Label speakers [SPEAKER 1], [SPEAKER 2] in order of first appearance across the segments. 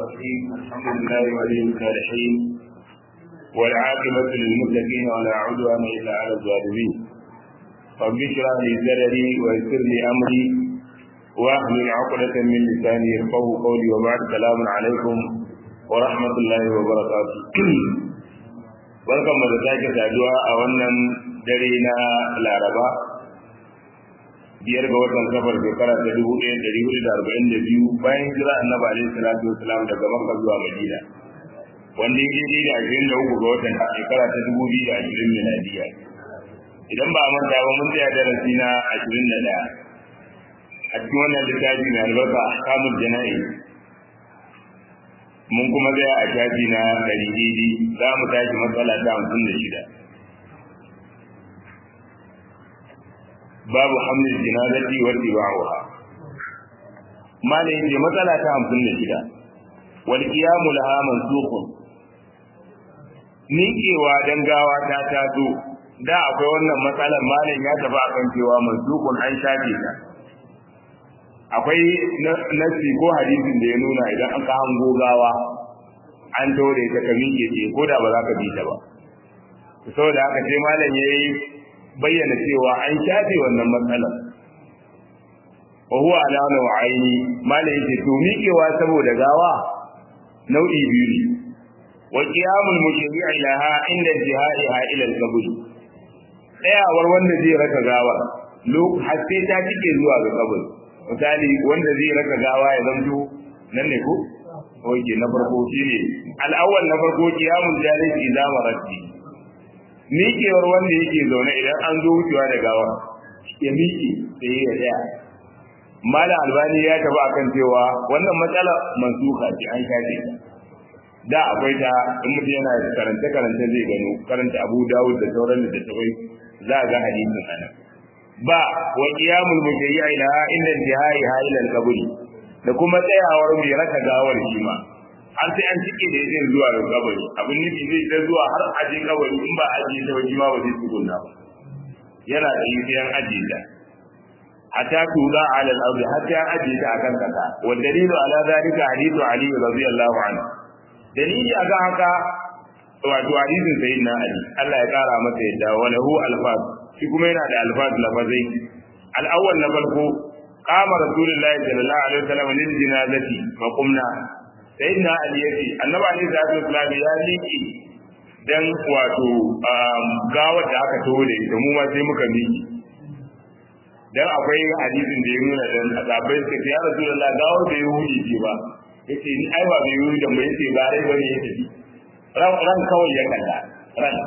[SPEAKER 1] الرحيم الحمد لله ولي الصالحين والعاقبة للمتقين ولا عدوان إلا على الظالمين رب اشرح لي صدري ويسر لي أمري واحلل عقدة من لساني يفقهوا قولي وبعد سلام عليكم ورحمة الله وبركاته barkan mu da sake saduwa a wannan dare na laraba biyar ga watan safar shekara ta dubu ɗaya ɗari hudu da arba'in da biyu bayan jira annabi alaihi salatu wasalam daga makka zuwa madina wanda ya daidai da ashirin da uku ga watan shekara ta dubu biyu da ashirin miladiya idan ba a manta ba mun tsaya darasi na ashirin da ɗaya a cikin wannan littafi mai albarka ahkamul jana'i mun kuma tsaya a shafi na ɗari daidai za mu tashi matsala ta hamsin da shida babu hamlin jinazati wa tibauha malai ce matsala ta 56 wal qiyamu laha mansukun miƙewa dan gawa ta taso da akwai wannan matsalar malam ya tafi akan cewa mansukun an shafe ta akwai nasi ko hadisin da ya nuna idan an ka hango gawa an dore ta ka miƙe ce ko da ba za ka bi ta ba saboda haka sai malam yayi bayyana cewa an shafe wannan matsalar wa huwa ala nau'aini mala yake to miƙewa saboda gawa nau'i biyu ne wa qiyamul mushri'i laha inda jihaiha ila al-qabr tsayawar wanda zai raka gawa har sai ta cike zuwa ga kabul misali wanda zai raka gawa ya zanto nan ne ko oke na farko shine al-awwal na farko qiyamul jalis idza marati miƙewar wanda yake zaune idan an zo wucewa da gawa ya miƙe sai ya tsaya malam albani ya taba akan cewa wannan matsala mansuka ce an shafe ta da akwai ta in mutum yana karanta karanta zai gano karanta abu dawud da sauran da tawai za ga hadisin anan ba wa qiyamul mujayyi ila inda jihai ila al-qabri da kuma tsayawar mai raka gawar shi ma har sai an cike da yake zuwa ga kabari abin nufi zai ta zuwa har aje kabari in ba aje ta waje ma ba zai tsugunna ba yana da yin aje ta hatta tuza ala al-ardi hatta aje ta akan kasa wa dalilu ala zalika hadithu ali radiyallahu anhu dalili akan haka wato hadisin sayyidina ali Allah ya kara masa yadda wa lahu alfaz shi kuma yana da alfaz lafazai al-awwal na farko قام رسول الله صلى الله عليه وسلم للجنازة فقمنا sai na ali ya ce annabi ali da su islam ya miƙe dan wato gawar da aka taho da ita mu ma sai muka miƙe dan akwai hadisin da ya nuna dan asabai suka ce ya rasulullah gawar da ya huce ce ba yace ni ai ba bai huce da mu yace ba rai bane ya tafi ran ran kawai ya kalla ran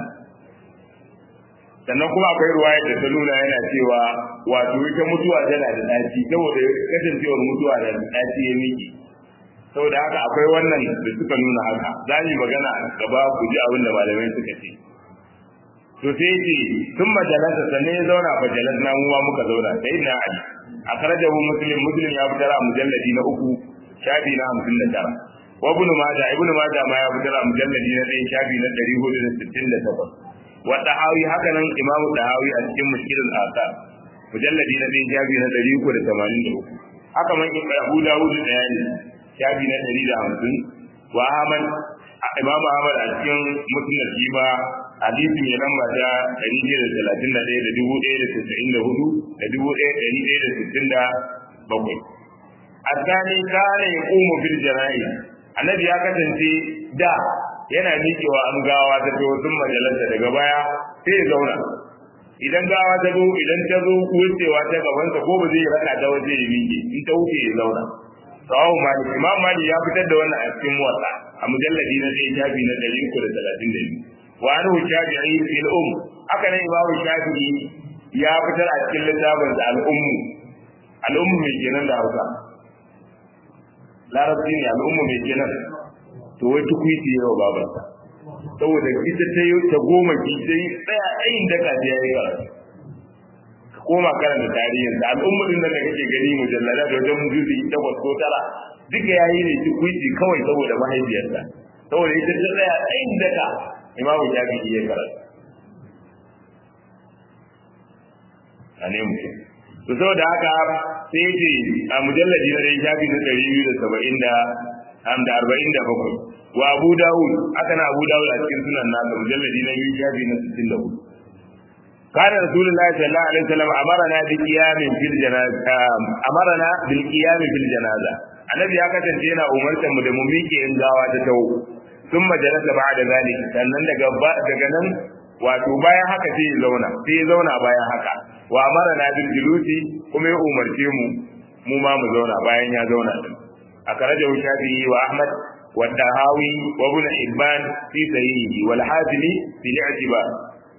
[SPEAKER 1] sannan kuma akwai ruwaya da ta nuna yana cewa wato ita mutuwa tana da daci saboda kasancewar mutuwa da daci ya miƙe saboda haka akwai wannan da suka nuna haka za mu magana gaba ku ji abin da malamai suka ce to sai ce sun majalasa sannan ya zauna fa jalasna mu ma muka zauna sai na ali akhrajahu muslim muslim ya fitar a mujalladi na uku shafi na hamsin da tara wa ibnu majah ibnu majah ma ya fitar a mujalladi na ɗaya shafi na ɗari hudu da sittin da takwas wa dahawi haka nan imamu dahawi a cikin mushkilul asar mujalladi na ɗaya shafi na ɗari uku da tamanin da uku haka man abu dawud da yani shafi na ɗari da hamsin wa Ahmad Imam Ahmad a cikin musnad shi ma hadisi mai lamba ta ɗari biyar da talatin da ɗaya da dubu ɗaya da tasa'in da hudu da dubu ɗaya ɗari ɗaya da sittin da bakwai. Asani kana ya ƙumu fil jana'i annabi ya kasance da yana miƙewa an gawa ta to sun majalanta daga baya sai ya zauna idan gawa ta zo idan ta zo wucewa ta gabansa ko ba zai raka ta waje ya miƙe in ta wuce ya zauna rawahu malik imam malik ya fitar da wannan a cikin muwatta a mujalladi na ɗaya shafi na ɗari uku da talatin da biyu wa anhu shafi'i fil um haka nan imamu shafi'i ya fitar a cikin littafin da al'ummu al'ummu mai kenan da hausa larabci ne al'ummu mai kenan to wai tukuiti yawa babarsa saboda ita ta yi ta goma ki sai tsaya ayin daka ta yayi karatu koma karanta tarihin da al'ummarin da kake gani mujallala da wajen juzi takwas ko tara duka yayi ne ci kuiti kawai saboda mahaifiyarsa saboda ita ta tsaya tsayin daka imamu shafi'i ya karatu a ne mutum to saboda haka sai ce a mujalladi na dai shafi na ɗari biyu da saba'in da am da 47 wa Abu Dawud aka na Abu Dawud a cikin sunan nasa mujalladi na biyu shafi na 64 kana rasulullahi sallallahu alaihi wasallam amarna bi qiyamin fil janaza amarna bil qiyam fil janaza annabi ya kasance yana umartar mu da mu miƙe in gawa ta tawo sun majalasa ba da zalika sannan daga daga nan wato bayan haka sai ya zauna sai ya zauna bayan haka wa amarna bil julusi kuma ya umarce mu mu ma mu zauna bayan ya zauna din akarajahu shafi'i wa ahmad wa dahawi wa ibn hibban fi sahihi wal hazimi fi al-i'tibar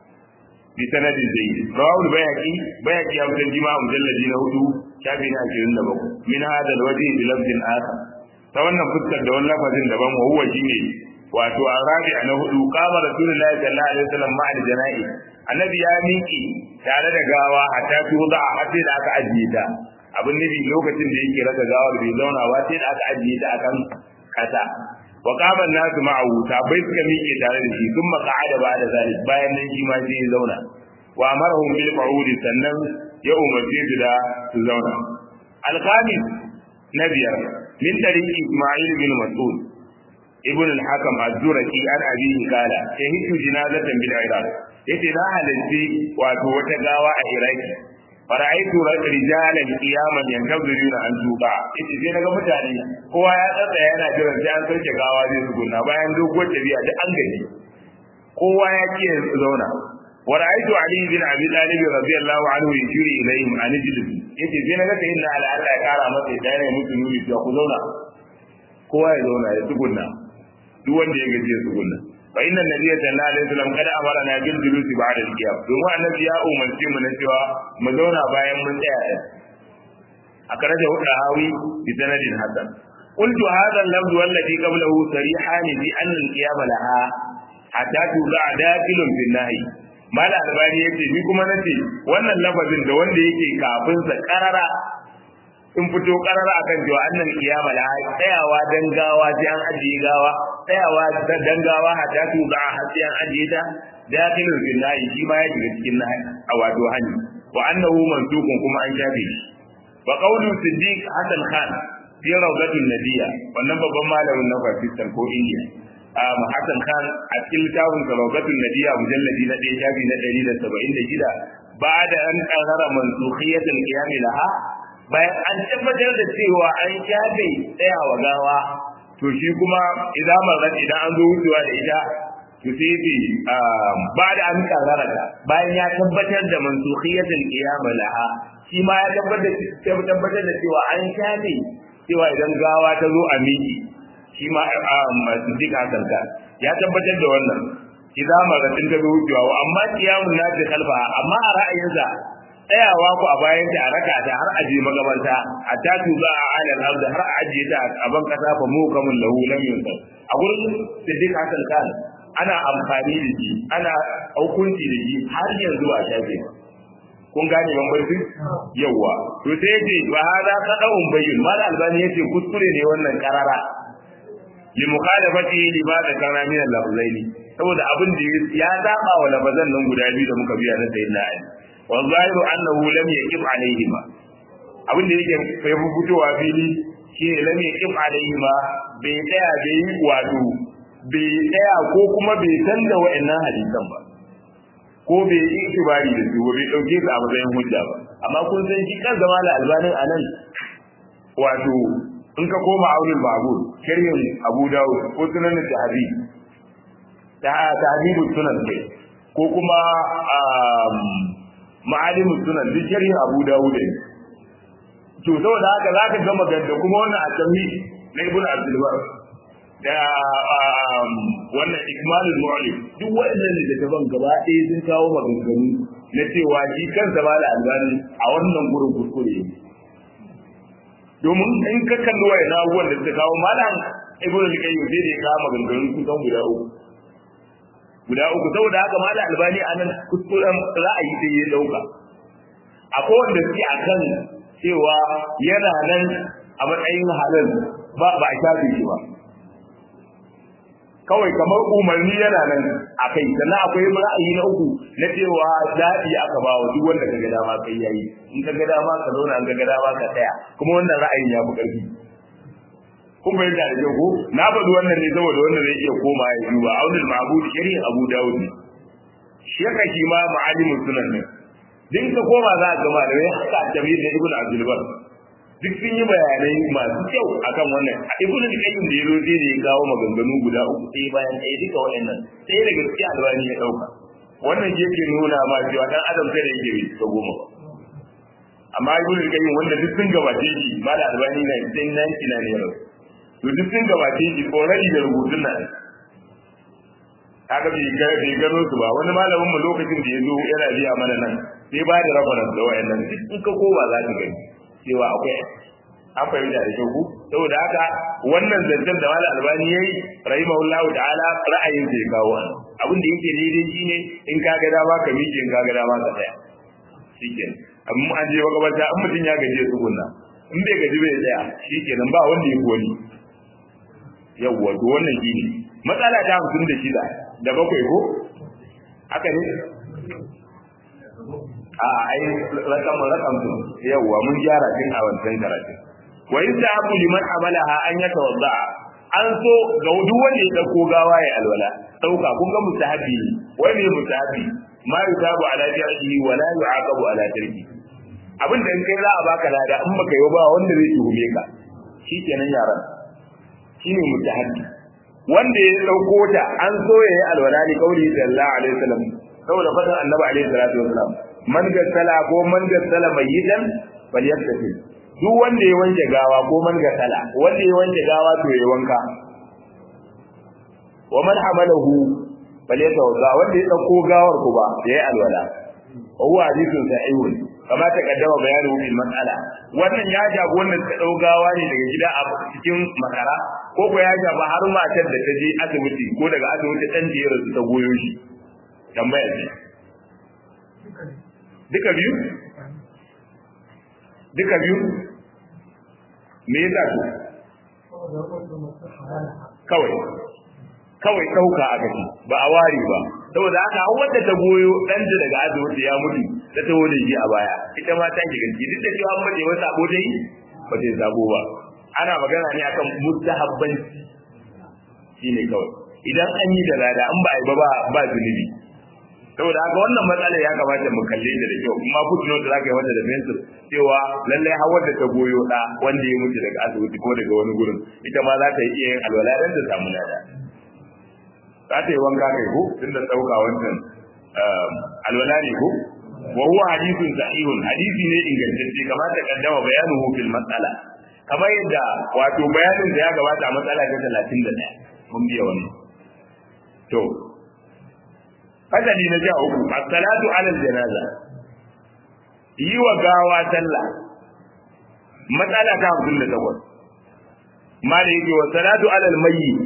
[SPEAKER 1] bi sanadin jayyid rawahu al-bayhaqi bayhaqi ya mutan jima mujalladi na hudu shafi na 27 min hada al-wajhi bi lafzin akhar ta wannan fuskar da wannan lafazin daban wa huwa shine wato arabi na hudu qama rasulullahi sallallahu alaihi wasallam ma'a al-jana'i annabi ya miki tare da gawa hatta tuda har sai da aka ajiye ta abin nufi lokacin da yake raka gawar bai zauna ba sai da aka ajiye ta akan kasa wa qama an-nasu ma'ahu bai suka miƙe tare da shi sun maqa'ada ba da zalik bayan nan shi ma sai ya zauna wa amarahum bil qu'udi sannan ya umarce su da su zauna al-khamis na biyar min tariqi isma'il bin mas'ud ibn al-hakam az-zurqi an abihi qala shahidu jinazatan bil iraq yace na halalci wato wata gawa a iraki fara'aitu rijalan qiyaman yantaziruna an tuqa yace sai naga mutane kowa ya tsaya yana jiran sai an sauke gawa zai tsuguna bayan doguwar tafiya da an gaji kowa ya ce zauna wa ra'aytu ali bin abi talib radiyallahu anhu yashiri ilayhim an ijlis yace sai naga sai inna ala Allah ya kara masa da yana musu nuni cewa ku zauna kowa ya zauna ya tsuguna duk wanda ya gaji ya tsuguna fa inna nabiyya sallallahu alaihi wasallam kada amara na bil julusi ba'da al-qiyam domin annabi ya umarce mu na cewa mu zauna bayan mun tsaya akaraja huda hawi bi sanadin hasan qultu hadha al-lafz والذي قبله صريحان في ان القيام لها hatta tuza dakilun fil nahi mala albani yace ni kuma nace wannan lafazin da wanda yake kafin sa karara in fito karara akan cewa annan kiyama la tsayawa dan gawa sai an ajiye gawa tsayawa dan gawa hatta tuza har sai an ajiye ta dakilun fil nahi shi ma ya shiga cikin nahi a wato hani wa annahu mansukun kuma an shafe shi wa qawlu siddiq hasan khan fi rawdatul nabiyya wannan babban malamin na Pakistan ko India Hassan Khan a cikin littafin Salawatun Nadiya mujalladi na ɗaya shafi na ɗari da saba'in da shida ba da an ƙarara mansukhiyatul qiyam laha bayan an tabbatar da cewa an shafe tsayawa gawa to shi kuma idan marat idan an zo wucewa da ita to sai bi ba da an ƙarara ta bayan ya tabbatar da mansukhiyatul qiyam laha shi ma ya tabbatar da cewa an shafe cewa idan gawa ta zo a miki shi ma Siddiq Hassan ka ya tabbatar da wannan idza maratin ta zo wucewa amma kiyamun nasi kalfa amma a ra'ayinsa tsayawa ku a bayan ta a raka ta har aje magabarta hatta tu za a alal arda har aje ta a ban kasa fa mu kamun lahu lam yunsal a gurin Siddiq Hassan ka ana amfani da shi ana hukunci da shi har yanzu a shafe kun gane bambanci yawa to sai yace wa hada qada'un bayyin mal albani yace kuskure ne wannan karara li mukhalafati lima zakara min al-lafzaini saboda abin da ya zaba wa lafazan nan guda biyu da muka biya na sayyidina ali wa zahiru annahu lam yaqif alaihima abin da yake kai fitowa fili shi ne lam yaqif alaihima bai tsaya bai yi wato bai tsaya ko kuma bai san da wa'annan hadisan ba ko bai yi itibari da su bai dauke su a matsayin hujja ba amma kun san shi kan zama da albanin anan wato in ka koma aulul ma'bud sharhin Abu Dawud ko sunan Tahabi ta tahdibu sunan ce ko kuma ma'alimu sunan duk sharhin Abu Dawud ne to saboda haka zaka ga magana kuma wannan atami na Ibn Abdul Bar da wannan Ikmalul Mu'lim duk waɗannan littattafan gaba ɗaya sun kawo maganganu na cewa shi kansa ba da albani a wannan gurin kuskure ne domin in ka kalli wa ina abubuwan da suka kawo malam ibnu al-qayyim sai da ya kawo maganganun kusan guda uku guda uku saboda haka malam albani anan kuskuren ra'ayi sai ya dauka akwai wanda suke akan cewa yana nan a matsayin halal ba ba a shafe shi ba kawai kamar umarni yana nan a kai sannan akwai ra'ayi na uku na cewa daɗi aka ba wa duk wanda ka ga dama kai yayi in ka ga dama ka zauna in ka ga dama ka tsaya kuma wannan ra'ayin ya fi ƙarfi kun bayyana da jago na faɗi wannan ne saboda wanda zai iya koma ya duba aunul ma'bud shari abu dawud shi haka shi ma ma'alimin sunan ne din ka koma za ka ga malamai haka jami'in da ibnu abdul bar duk sun yi bayanai masu kyau akan wannan a ibnu al-qayyim da yazo sai da ya kawo maganganu guda uku sai bayan ɗaya duka waɗannan sai daga cikin albani ya dauka wannan shi yake nuna ma cewa dan adam sai da yake ta goma ba amma ibnu al-qayyim wanda duk sun gabace shi ma da albani na sai nan kina ne yau to duk sun gabace shi already da rubutun nan haka bai ga bai gano su ba wani malamin mu lokacin da ya zo yana biya mana nan sai ba da reference da wayannan duk in ka kowa za ka gani cewa akwai an fahimta da kyau saboda haka wannan zancen da malam albani yayi rahimahullahu ta'ala ra'ayin sai kawo an abin da yake daidai shine in ka ga dama ka miƙe in ka ga dama ka tsaya shikenan amma an je makabarta in mutum ya gaje su gunna in bai gaji bai tsaya shikenan ba wanda ya koni yawwa to wannan shine matsala ta hamsin da shida da bakwai ko haka ne a ai rakam rakam yawa mun gyara tun a wancan karatu wa yusahabu liman amalaha an yatawadda an so ga duk wanda ya dauko gawa ya alwala dauka kun ga mustahabi wai ne mustahabi ma yusabu ala jarhi wa la yu'aqabu ala tarki abin da in kai za a baka lada in baka yi ba wanda zai tuhume ka shikenan yaran shine mustahabi wanda ya dauko ta an so ya yi alwala ni kauli sallallahu alaihi wasallam saboda fatan annabi alaihi salatu wasallam man gassala ko man gassala mayyitan falyattasil duk wanda ya wanke gawa ko man gassala wanda ya wanke gawa to ya wanka wa man hamalahu falyatawadda wanda ya dauko gawar ku ba ya yi alwala wa huwa hadithun sahihun kama ta kaddama bayanu bil mas'ala wannan ya jago wanda ta dau gawa ne daga gida a cikin makara ko ko ya jaba har matar da ta je asibiti ko daga asibiti dan da ya rasu ta goyo shi tambaya ce duka biyu duka biyu me yasa su kawai kawai ɗauka a gaji ba a ware ba saboda haka an wadda ta goyo ɗanta daga asibiti ya mutu ta taho da shi a baya ita ma ta shiga ciki duk da cewa an mace wata sabo dai ba ta sabo ba ana magana ne akan mustahabbanci shine kawai idan an yi da lada an ba a yi ba ba zunubi saboda haka wannan matsala ya kamata mu kalle ta da kyau kuma footnote da zaka yi wanda da pencil cewa lallai har wanda ta goyo da wanda ya mutu daga asibiti ko daga wani gurin ita ma za ta yi iya yin alwala dan ta samu lada za ta yi wanka kai ko tun da dauka wancan alwala ne ko wa huwa hadithun sahihun hadisi ne ingantacce kamar ta kaddama bayanuhu fil mas'ala kamar yadda wato bayanin da ya gabata a matsala ta 31 mun biya wannan to fasali na ja uku as-salatu ala al-janaza yi wa gawa sallah matsala ta 58 mala yake wa salatu ala al-mayyit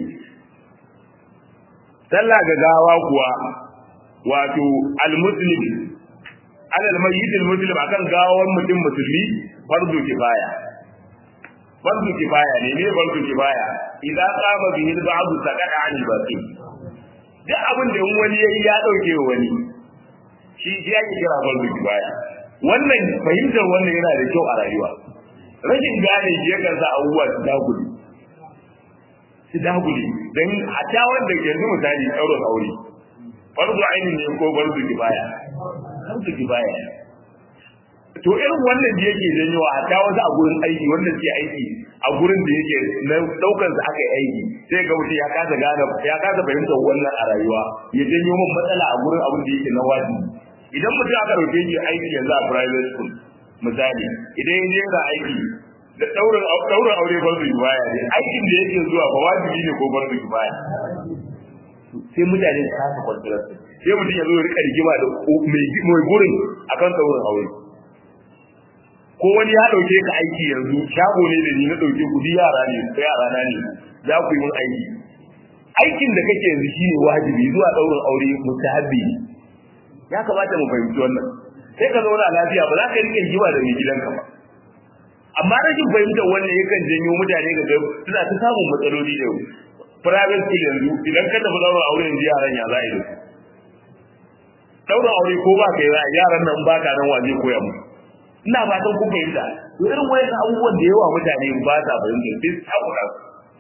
[SPEAKER 1] sallah ga gawa kuwa wato al-muslim ala al-mayyit al-muslim akan gawan mutum musulmi fardu kifaya fardu kifaya ne ne fardu kifaya idan qama bihi al-ba'd saqata 'an al-baqi duk abin da wani yayi ya dauke wa wani shi shi yake kira fardu kifaya wannan fahimtar wannan yana da kyau a rayuwa rashin gane shi yakan sa abubuwa su dagule su dagule don a ta wanda yanzu misali ɗaurin aure fardu aini ne ko fardu kifaya fardu kifaya to irin wannan da yake janyowa a ta wasu a gurin aiki wanda suke aiki a gurin da yake na daukar da aka yi aiki sai ga mutum ya kasa gane ya kasa fahimtar wannan a rayuwa ya janyo min matsala a gurin abin da yake na wajibi idan mutum aka dauke shi aiki yanzu a private school misali idan ya je aiki da daurin daurin aure farzu kifaya ne aikin da yake zuwa ba wajibi ne ko farzu kifaya sai mutane su kasa kwantar sai mutum ya zo ya rika rigima da mai gurin akan daurin aure ko wani ya dauke ka aiki yanzu shago ne da ni na dauke ku yara ne ko yara na ne za ku yi mun aiki aikin da kake yanzu shine wajibi zuwa daurin aure mustahabbi ya kamata mu fahimci wannan sai ka zauna lafiya ba za ka rike jiwa da mai gidanka ba amma rashin fahimtar wannan yakan janyo mutane ga ga suna ta samun matsaloli da private school yanzu idan ka tafi daurin aure yanzu yaran ya za a yi da su daurin aure ko ba ka yi yaran nan ba ka nan waje koya musu ina fatan kun fahimta to irin wayan abubuwan da yawa mutane ba sa fahimta sai su takura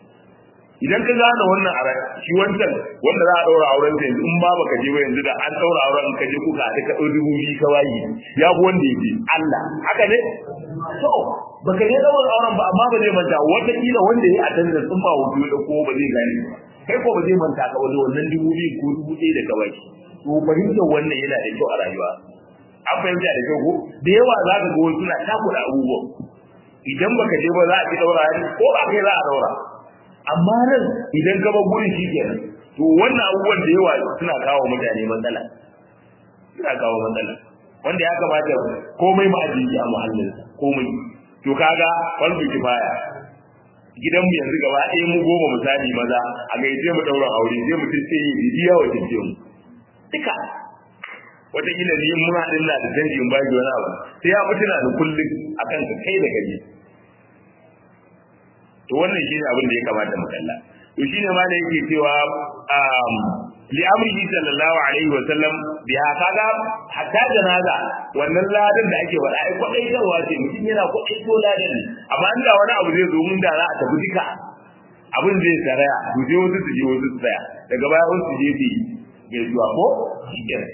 [SPEAKER 1] idan ka gane wannan a shi wancan wanda za a daura auren sa yanzu in ba baka je ba yanzu da an daura auren ka je kuka da ka dubu biyu ka wayi ya fi wanda ya je Allah haka ne to baka je daura auren ba amma ba zai manta wata kila wanda ya attend sun ba wuce da ko ba zai gane kai ko ba zai manta ka wani wannan dubu biyu ko dubu ɗaya da ka wayi to fahimtar wannan yana da kyau a rayuwa an fahimta da kyau ko da yawa za ka ga wasu suna takura abubuwan idan baka je ba za a ci daura ko ba kai za a daura amma nan idan ka bar gurin shi kenan to wannan abubuwan da yawa suna kawo mutane matsala suna kawo matsala wanda ya kamata komai ma ajiyi a muhallin komai to kaga farko kifaya gidan mu yanzu gaba ɗaya mu goma misali maza a ga sai mu daura aure sai mu tace yi bidiya wa tace mu duka wataƙila ni mun haɗin na da canji in baki wani abu sai ya fi tuna da kullum akan ka kai da gaji to wannan shine abin da ya kamata mu kalla to shine ma da yake cewa um li amrihi sallallahu alaihi wa sallam bi kaga hatta janaza wannan ladan da ake wada ai kwadai tarwa ce mutum yana kwadai to ladan amma inda wani abu zai zo mun da za a tafi duka abin zai tsaraya to sai wasu su je wasu su tsaya daga baya wasu su je su gaisuwa ko shikenan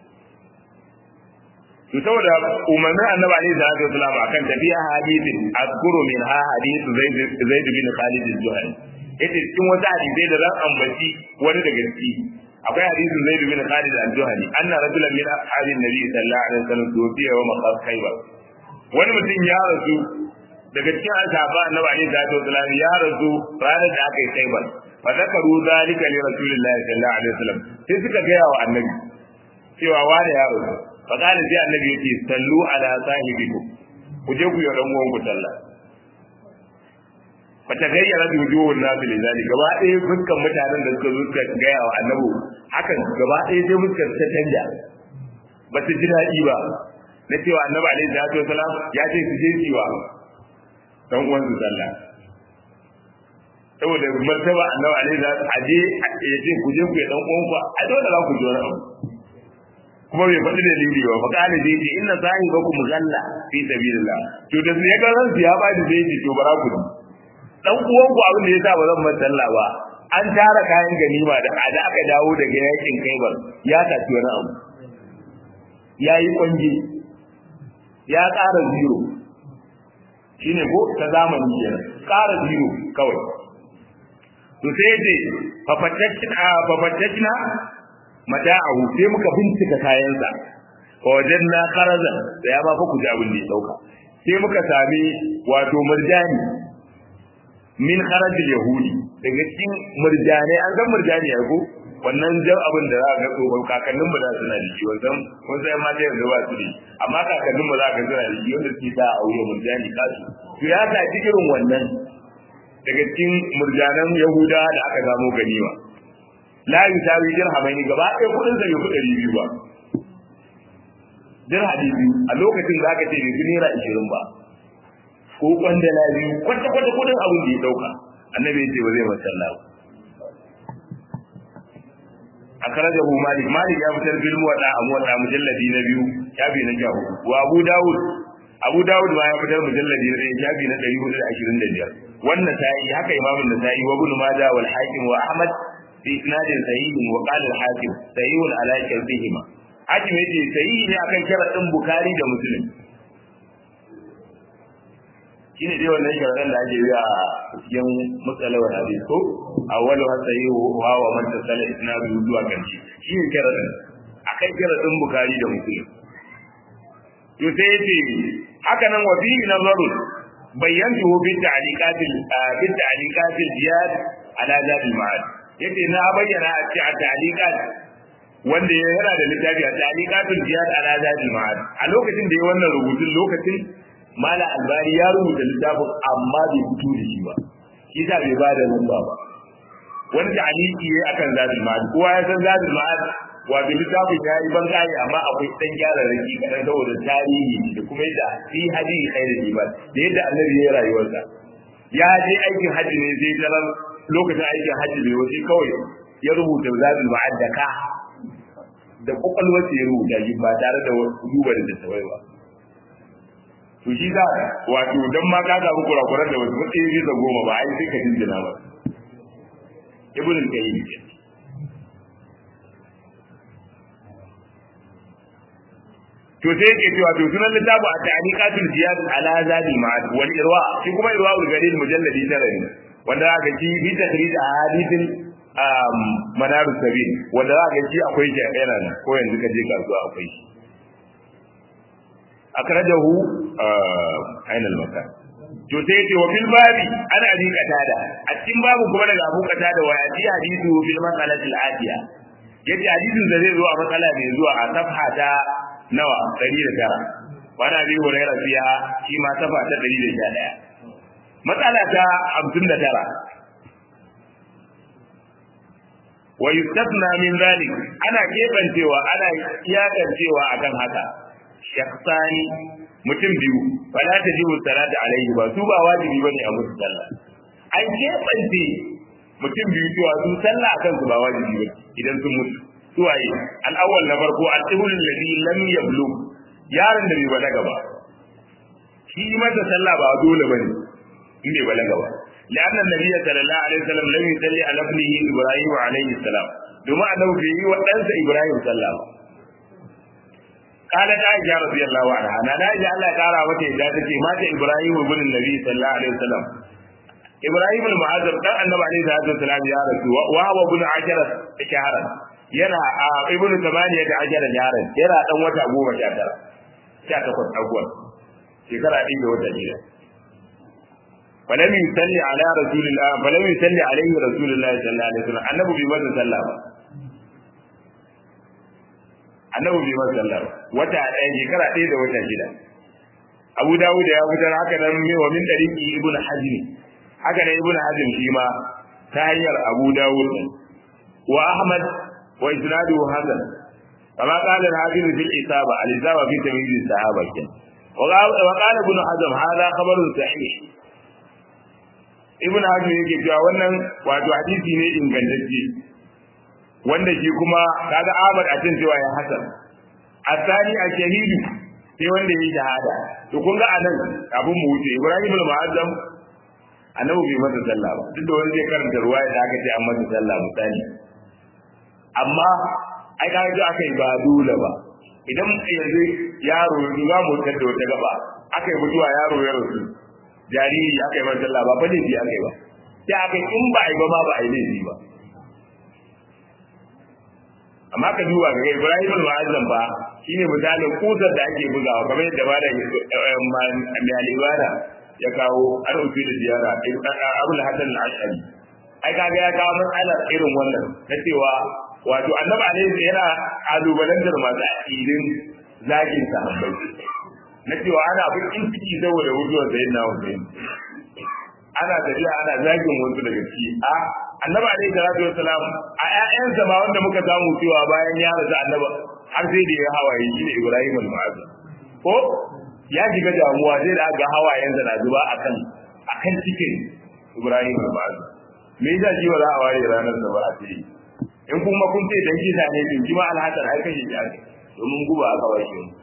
[SPEAKER 1] to saboda umarnin annabi alaihi salatu wasalam akan tafiya hadithin azkuru min ha hadithu zaid zaid bin khalid al-juhani yace cikin wata hadisai da zan ambaci wani daga ciki akwai hadisin zaid bin khalid al-juhani anna rajulan min ashabin nabi sallallahu alaihi wasallam tufiya wa maqas khaybar wani mutum ya rasu daga cikin ashaba annabi alaihi salatu wasalam ya rasu ranar da aka yi khaybar fa zakaru zalika li rasulillahi sallallahu alaihi wasallam sai suka gaya wa annabi cewa wani ya rasu fakala sai annabi yake sallu ala sahibiku ku je ku yi dan uwan ku sallah fa ta gayyara da wujuhun nasu da zali gaba ɗaya fuskan mutanen da suka zo suka gaya wa annabi hakan gaba ɗaya sai fuskar ta canja ba su ji daɗi ba na cewa annabi alaihi salatu wasalam ya ce su je su yi wa dan uwan su sallah saboda martaba annabi alaihi salatu aje ya ce ku je ku yi dan uwan ku a dole za ku ji wani abu kuma bai faɗi dalili ba fa kana zai ce inna sahibakum ghalla fi sabilillah to da su ya ga ran ya ba da zai ce to bara ku dan uwan ku abin da yasa ba zan bar sallah ba an tara kayan ganima da da aka dawo daga yakin Khaibar ya tafi wani abu yayi kwanji ya ƙara zero shine ko ta zamani kenan ƙara zero kawai to sai ya ce fa fatatna mata'ahu sai muka bincika kayansa fa wajanna kharazan da ya ba fa ku ji abin da ya dauka sai muka sami wato murjani min kharajil yahudi daga cikin murjani an san murjani ya ko wannan jan abin da za ka so ba kakannin mu da suna da shi wannan kun sai ma da yanzu ba su da amma kakannin mu za ka suna da shi wanda suke da aure murjani kasu to ya ta irin wannan daga cikin murjanan yahuda da aka samu ganima la yusawi dirhamaini gaba ɗaya kudin sa bai fi ɗari biyu ba dirhami biyu a lokacin da aka ce bai fi naira ishirin ba ko kwandala biyu kwata kwata kudin abin da ya ɗauka annabi ya ce ba zai masalla ba a karajahu malik malik ya fitar bil muwadda a muwadda mujalladi na biyu shafi na jahu wa abu dawud abu dawud ma ya fitar mujalladi na ɗaya shafi na ɗari hudu da ashirin da biyar wannan sa'i haka imamun da sa'i wa ibn majah wal hakim wa ahmad في إسناد صحيح وقال الحاكم صحيح على شرطهما حاكم يجي صحيح ne akan sharadin Bukhari da Muslim shine dai wannan sharadin da ake yi a cikin matsalawar hadis ko awwalu sahihu wa wa man tasala isnadu zuwa kanci shine sharadin akan sharadin Bukhari da Muslim to sai yace haka nan wa fi nazarun bayyantu bi ta'liqatil bi ta'liqatil jihad ala zadil ma'ad yace na bayyana a ce a taliqat wanda ya yana da littafi a taliqatul jihad ala zadil ma'ad a lokacin da ya wannan rubutun lokacin mala albari ya rubuta littafin amma bai fito da shi ba shi sa bai ba da lamba ba wani ta'aliki yayi akan zadil ma'ad kowa ya san zadil ma'ad wato littafin ya yi ban kai amma akwai dan gyara raki kadan saboda tarihi da kuma yadda fi hadi khairul ibad da yadda annabi ya rayuwarsa ya je aikin haji ne sai tarar lokacin aikin hajji bai wace kawai ya rubuta zabin ma'addaka da kwakwalwar ya rubuta shi ba tare da duba da tattawai ba to shi za wato dan ma ka samu kurakuran da wasu matsayi bisa goma ba ai sai ka jinjina ba ibn al-qayyim to sai yake cewa to sunan littafi a ta'liqatul ziyad ala zadi ma'ad wal irwa shi kuma irwa ul gadid mujalladi tara ne wanda aka ci bi takrid ahadithin um manar sabil wanda aka ci akwai shi a yana ko yanzu ka je kasuwa akwai shi akrajahu aina al-makan to sai yace wa fil babi ana abi qatada a cikin babu kuma daga abu qatada wa yati hadithu fil mas'alati al-atiya yace hadisin da zai zo a matsala mai zuwa a safha ta nawa 109 wani abi hurairah fiya shi ma safa ta 111 matsala ta 59 wa yustafna min zalik ana kebancewa ana iyakancewa akan haka shakhsani mutum biyu wala tajibu salatu alaihi ba su ba wajibi bane a musu sallah an kebance mutum biyu cewa su sallah akan su ba wajibi bane idan sun mutu suwaye al'awwal na farko al-tibul ladhi lam yablug yaron da bai balaga ba shi masa sallah ba dole bane in bai balaga ba لأن النبي صلى الله عليه وسلم لم يصلي على ابنه إبراهيم عليه السلام دوما أنه في وأنس إبراهيم صلى الله قالت عائشة رضي الله عنها أنا عائشة الله تعالى متى إذا تكي مات إبراهيم ابن النبي صلى الله عليه وسلم إبراهيم المعذب كان النبي عليه الصلاة والسلام يا رسول وهو ابن عشرة شهرا yana a ibnu tamaniya da ajara yaran yana dan wata goma sha tara sha takwas abuwan shekara ɗin da wata shida falam yusalli ala rasulillah falam yusalli alaihi rasulullah sallallahu alaihi wasallam annabi bai masa sallah ba annabi bai masa sallah ba wata ɗaya shekara ɗaya da wata shida abu dawud ya fitar haka nan mai wa min dariki ibnu hazm haka nan ibnu hazm shi ma ta hanyar abu dawud wa ahmad wa isnadu hasan kama qala al-hafiz fil isaba al-isaba fi tamyiz as-sahaba kin wa qala ibn hazm hadha khabarun sahih ibn hazm yake cewa wannan wato hadisi ne ingantacce wanda shi kuma kaga ahmad a cin cewa ya hasan asani a shahidu sai wanda ya shahada to kun ga anan abun mu wuce ibrahim al-mu'azzam annabi bai masa sallah ba duk da wani zai karanta ruwaya da aka ce an masa sallah misali amma ai ka ji aka yi ba dole ba idan yanzu yaro za mu wutar da wata gaba aka yi mutuwa yaro ya rasu jariri aka yi masa sallah ba fa laifi aka yi ba sai aka yi in ba a yi ba ma ba a yi laifi ba amma ka duba ga Ibrahim al-Mu'azzam ba shine misalin kusar da ake bugawa kamar yadda ba da mai alibada ya kawo an rufe da ziyara Abul Hasan al-Ash'ari ai kaga ya kawo matsalar irin wannan na cewa wato annabi alaihi yana kalubalantar masu aqidin zagin sahabbai na cewa ana bakin ciki saboda mutuwar sayyidina Hussein ana tafiya ana zagin wasu daga ciki a annabi alaihi salatu wassalam a ƴaƴansa ma wanda muka samu cewa bayan ya rasu annaba har sai da ya hawaye shi ne Ibrahim al-Mu'azzam ko ya shiga damuwa sai da ga hawayensa na zuba akan akan cikin Ibrahim al-Mu'azzam me yasa shi ba za a ware ranar da ba a ce in kuma kun ce dan kisa ne to kima al-Hasan ai kai shi ake domin guba aka washe mu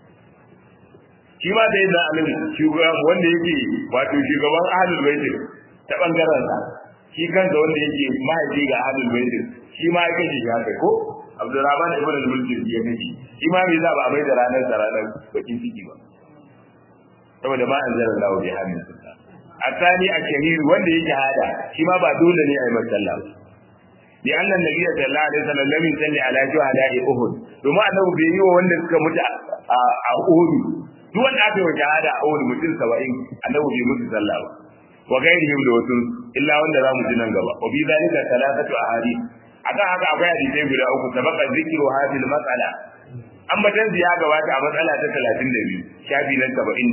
[SPEAKER 1] shi ma da yadda alim shugaban wanda yake wato shugaban ahlul bait ta bangaren sa shi kansa wanda yake mahaifi ga ahlul bait shi ma ya kace shi haka ko Abdurrahman ibn al-Mulk ya kace shi ma bai za ba a mai da ranar da ranar bakin ciki ba saboda ma an zara Allah bi hamin sunna asani a shahid wanda yake hada shi ma ba dole ne a yi masalla ba bi anna nabiy sallallahu alaihi wasallam lam yusalli ala shuhada'i uhud domin annabi bai yi wa wanda suka mutu a uhud duk wanda aka yi shahada a wani mutum saba'in annabi bai musu sallah ba wa gairihim da wasu illa wanda za mu ji nan gaba wa bi zalika salatatu ahadith akan haka akwai hadisai guda uku sabaqa zikru hadhihi al-mas'ala an batan ya gabata a matsala ta 32 shafi na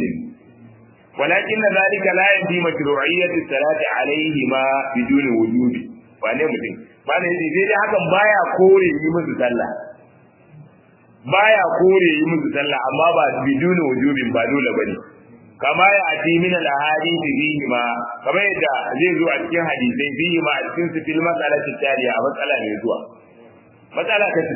[SPEAKER 1] 72 walakin zalika la yadi mashru'iyyati salati alayhi ma biduni wujubi wane mutum ba ne sai dai hakan baya kore yi musu sallah baya kore yi musu sallah amma ba biduni wujubin ba dole bane kama ya ati min al ahadith fihi ma kama yadda zai zo a cikin hadisai fihi ma a cikin su fil mas'alati taliya a matsala ne zuwa matsala ta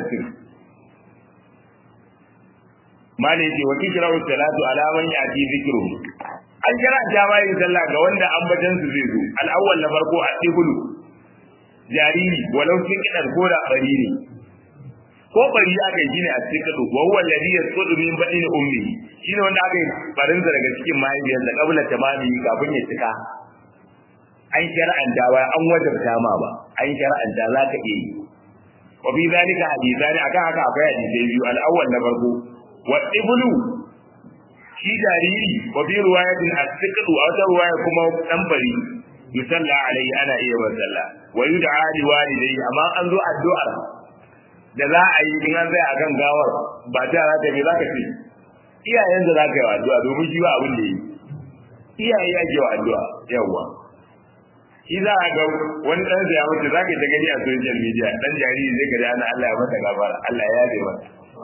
[SPEAKER 1] 60 mali ce wa kikra'u salatu ala man yati zikru an kira jama'a yin sallah ga wanda ambatan su zai zo al awwal na farko a tibulu jariri walau kin kidan ko da bari ne ko bari aka yi ne a cikin kado wa huwa alladhi yasqutu min badin ummi shine wanda aka yi barin daga cikin mahaifiyar da kabla tamami kafin ya cika an shar'anta ba an wajabta ma ba an shar'anta za ka iya yi wa fi zalika hadithani akan haka akwai hadisai biyu al-awwal na farko wa ibnu shi jariri wa fi riwayatin as-siqdu a wata riwaya kuma dan bari yusalla alaihi ana iya wa sallah wa yud'a li walidayhi amma an zo addu'ar da za a yi in an tsaya akan gawar ba ta za ta me za ka ce iyayen da za ka yi wa addu'a domin shi ba abin da yi iyaye ake wa addu'a yawwa shi za a ga wani ɗan ya mutu za ka ta gani a social media ɗan jariri zai gari ana Allah ya mata gafara Allah ya yabe mata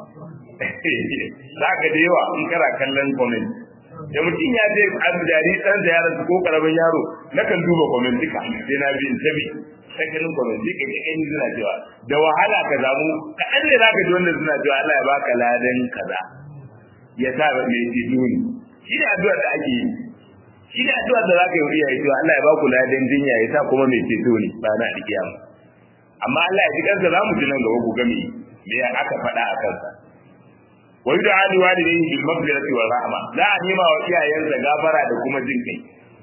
[SPEAKER 1] za ka da yawa in kana kallon comment da mutum ya ce an jari ɗan da yaran ko karamin yaro na kan duba comment duka sai na bin tabi sakalin comment duka ga ɗan suna cewa da wahala ka zamu kaɗan ne za ka ji wanda suna cewa Allah ya baka ladan kaza ya sa mai ce duni shi ne addu'ar da ake yi shi ne addu'ar da zaka yi iyaye cewa Allah ya ba ku ladan jinya ya sa kuma mai ceto ne ba na alkiyama amma Allah ya ji kansa za mu ji nan gaba ku ga me me aka faɗa a kansa wa yud'a li walidayhi bil maghfirati wal rahma za a nema wa iyayensa gafara da kuma jin kai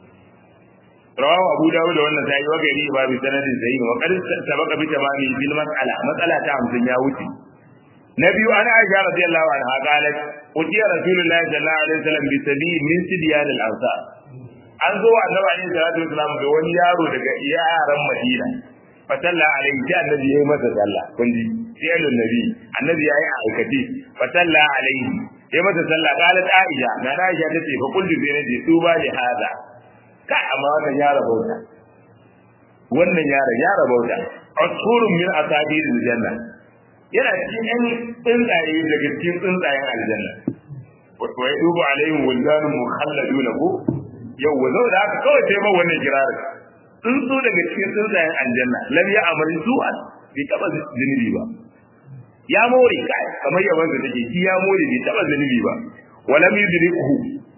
[SPEAKER 1] rawahu abu dawud da wannan sai wa gari ba bi sanadin sahih wa qad sabaqa bi tamami bil mas'ala mas'ala ta 50 ya wuce na biyu ana aisha radiyallahu anha qalat utiya rasulullahi sallallahu alaihi wasallam bi sabi min sidyan al ansar an zo annabi alaihi salatu wasallam ga wani yaro daga yaran madina fa salla alaihi sai annabi yayi masa sallah kun ji sai annabi annabi yayi a aikace fa salla alaihi yayi masa sallah qalat aisha na aisha tace fa kullu bi nabi tuba li hada ka amma wannan ya rabauta wannan yaron ya rabauta asurun min asadir aljanna yana cikin yan tsuntsaye daga cikin tsuntsayen aljanna wa ya dubu alaihim wuldanun mukhalladuna ko yau wa da haka kawai sai ba wannan kirarin tsuntsu daga cikin tsuntsayen aljanna lam ya amali su'an bai taba zunubi ba ya more kai kamar yawan da take shi ya more bai taba zunubi ba wa lam yudriku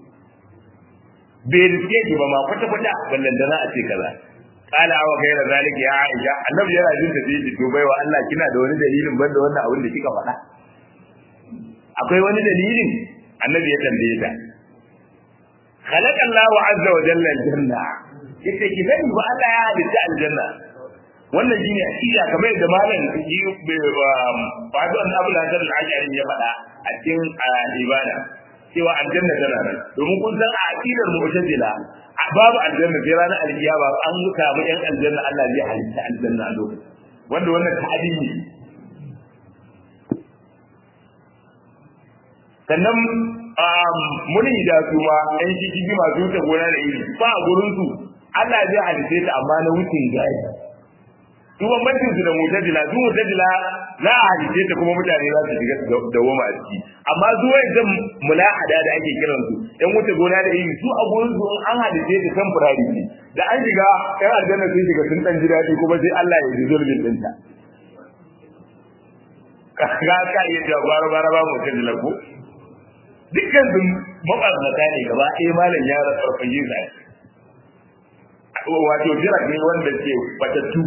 [SPEAKER 1] bai riske shi ba ma kwata kwata ballan da za a ce kaza kala wa gaira zalika ya aisha annabi yana jin da zai to baiwa Allah kina da wani dalilin banda wannan abin da kika faɗa akwai wani dalilin annabi ya tambaye ta khalaqa Allah azza wa jalla aljanna yace ki sani ba Allah ya halitta aljanna wannan shine akida kamar yadda malam yi fadu an abu hasan al-ashari ya faɗa a cikin ibada cewa aljanna tana nan domin kun san a aqidar mu'tazila babu aljanna sai ranar alkiyama an samu yan aljanna Allah zai halitta aljanna a lokacin wanda wannan ta'adi ne sannan muni da su ma ɗan shi masu wuce gona da iri ba a gurin su Allah zai halitta ta amma na wucin gari su bambancin su da mutajila su mutajila za a halitta ta kuma mutane za su shiga da woma a ciki amma su zan mulahada da ake kiran su ɗan wuce gona da iri su a gurin su an halitta ta temporary ne da an shiga ɗan aljanna sun shiga sun ɗan ji daɗi kuma sai Allah ya ji zulmin ɗinta ka ka iya jawo bara bara ba mutajila ko dukkan sun mabarnata ne gaba ɗaya malam ya farfaje sa wato jirage wanda ke batattu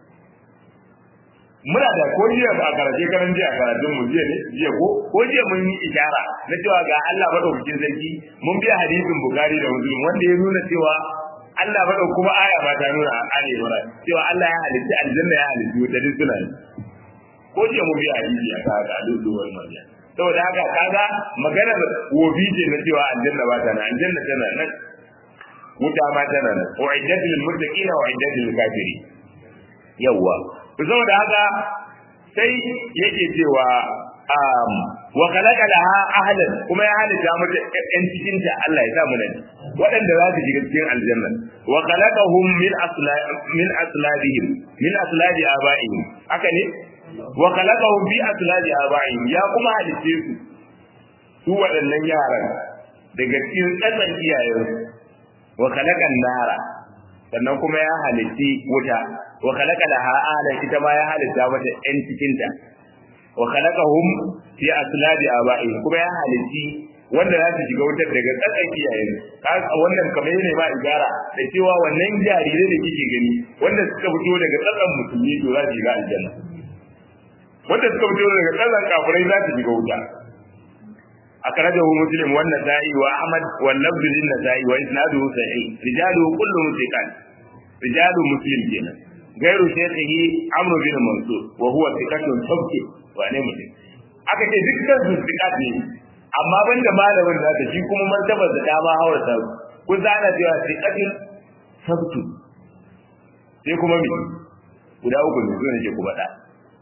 [SPEAKER 1] muna da ko jiya ba a karace karan jiya karatun mu jiya ne jiya ko ko jiya mun yi ishara na cewa ga Allah madaukakin sarki mun biya hadisin bukari da muslim wanda ya nuna cewa Allah madau kuma aya ba ta nuna a ali imran cewa Allah ya halitta aljanna ya halitta wata duk suna ko jiya mun biya hadisi a kaga a duk wani mariya saboda haka kaga maganar wofi ce na cewa aljanna ba ta nan aljanna tana nan wuta ma tana nan wa iddatul lil muttaqina wa iddatul lil kafirin yawa to saboda haka sai yake cewa um wa khalaqa laha ahlan kuma ya halitta mata ɗan cikin ta Allah ya sa mu nan waɗanda za su shiga cikin aljanna wa khalaqahum min asla min aslabihim min aslabi abaihim haka ne wa khalaqahum bi aslabi abaihim ya kuma halitte su su waɗannan yaran daga cikin tsatsan iyayensu wa khalaqan nara sannan kuma ya halitti wuta wa khalaqa laha ahlan ita ma ya halitta mata ɗan cikin ta wa khalaqahum fi aslabi abaihim kuma ya halitti wanda za su shiga wutar daga tsakan iyayen wannan kamar yana ba igara da cewa wannan jarirai da kike gani wanda suka fito daga tsakan musulmi to za su shiga aljanna wanda suka fito daga tsakan kafirai za su shiga wuta أخرجه مسلم والنسائي وأحمد واللفظ للنسائي وإسناده صحيح رجاله كلهم ثقات رجال مسلم جنا غير شيخه عمرو بن منصور وهو ثقة ثبت وأنا مسلم aka ce dukkan su ثقات ne amma banda malamin da ta shi kuma martabar da dama haura ta ku zana cewa ثقatin sabtu sai kuma me guda uku ne zuwa nake kuma da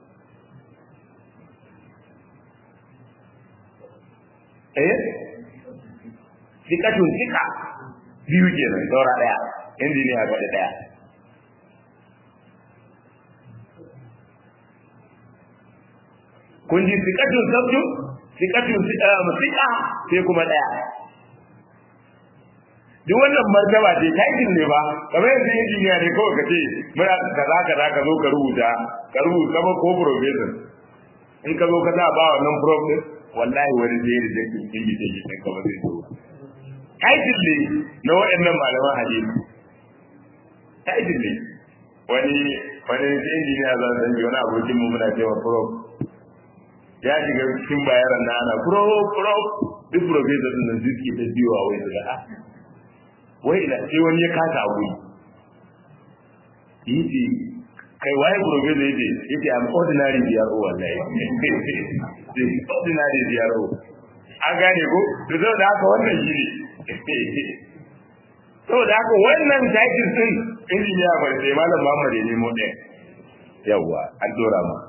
[SPEAKER 1] eh sikatun sika biyu kenan saura daya injiniya ga daya kun ji sikatun sabtu sikatun sika sai kuma daya duk wannan martaba ce taitin ne ba kamar yanzu injiniya ne kawai ka ce muna kaza kaza ka zo ka rubuta ka rubuta ba ko professor in ka zo ka sa ba wannan prof din wallahi wani zai da zai kin yi take kan ka ba zai so taitin ne na waɗannan malaman hadisi taitin ne wani wani injiniya za su yi wani abokin mu muna cewa prof ya shiga cikin bayaran na ana prof prof duk professor din nan suke ta biyowa wai su ga wai ila sai wani ya kasa abu yi kai waye professor yace yace am ordinary DRO wallahi ordinary DRO an gane ko to zo da haka wannan shi ne to da haka wannan title din injiniya bar sai malam Muhammad ne mu ɗaya yawa an dora ma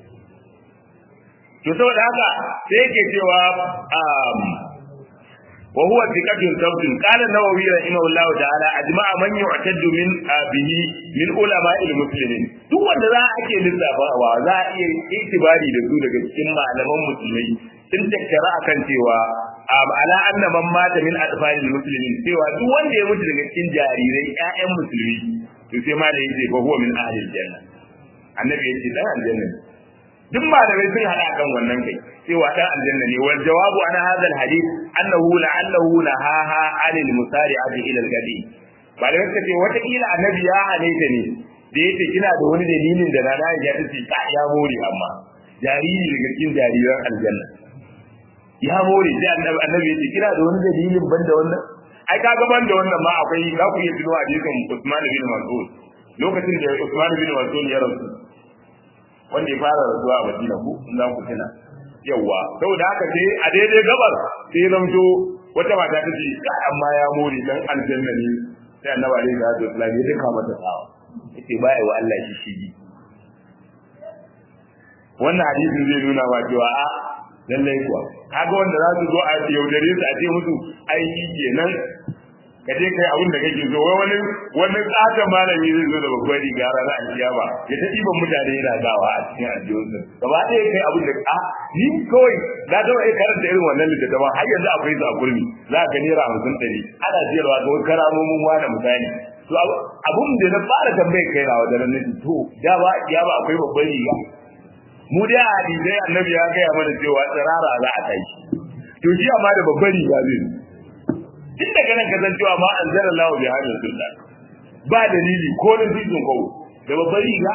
[SPEAKER 1] to saboda haka sai yake cewa um وهو ثقة ثبت قال النووي رحمه الله تعالى أجمع من يعتد من به من علماء المسلمين duk wanda za a ke lissafawa za a iya itibari da su daga cikin malaman musulmai sun tattara akan cewa ala anna man mata min atfalil muslimin cewa duk wanda ya mutu daga cikin jarirai ƴaƴan musulmi to sai ma da yace fa huwa min ahli aljanna annabi yace dan aljanna duk malamai sun hada kan wannan kai cewa dan aljanna ne wal jawabu ana hadal hadith annahu la'allahu nahaha anil musari'ati ila al-gadi malamai suka ce wata kila annabi ya hane ta ne da yace kina da wani dalilin da rana ya tace ka ya more amma jariri daga cikin jariran aljanna ya more sai annabi annabi yace kina da wani dalilin banda wannan ai kaga banda wannan ma akwai za ku iya tuno hadisin Usman bin Mas'ud lokacin da Usman bin Mas'ud ya rasu wanda ya fara rasuwa a Madina ku in za ku tuna yawa saboda haka sai a daidai gabar sai ya zamto wata mata ta ce ka amma ya more dan aljanna ne sai annabi alaihi salatu wasallam ya duka mata tsawa yace baya wa Allah shi shigi wannan hadisin zai nuna wa cewa a lallai kuwa kaga wanda za su zo a yaudare su a ce musu ai shi kenan ka je kai abin da kake so wai wani wani tsata malami zai zo da babbar riga ranar alkiyama ya ta ɗiban mutane yana gawa a cikin aljihunsa gaba ɗaya kai abin da a ni kawai na taɓa iya karanta irin wannan littattafan har yanzu akwai su a kurmi za ka naira hamsin ɗari ana siyarwa ga wani karamomin wani misali to abin da na fara tambayar kai na wajen nan to da ba ya ba akwai babbar riga mu dai a hadisai annabi ya gaya mana cewa tsirara za a tashi to shi amma da babbar riga zai tun daga nan ka san cewa ma an zara lawa bi hadin sunna ba dalili ko da zizun kawo da babbar riga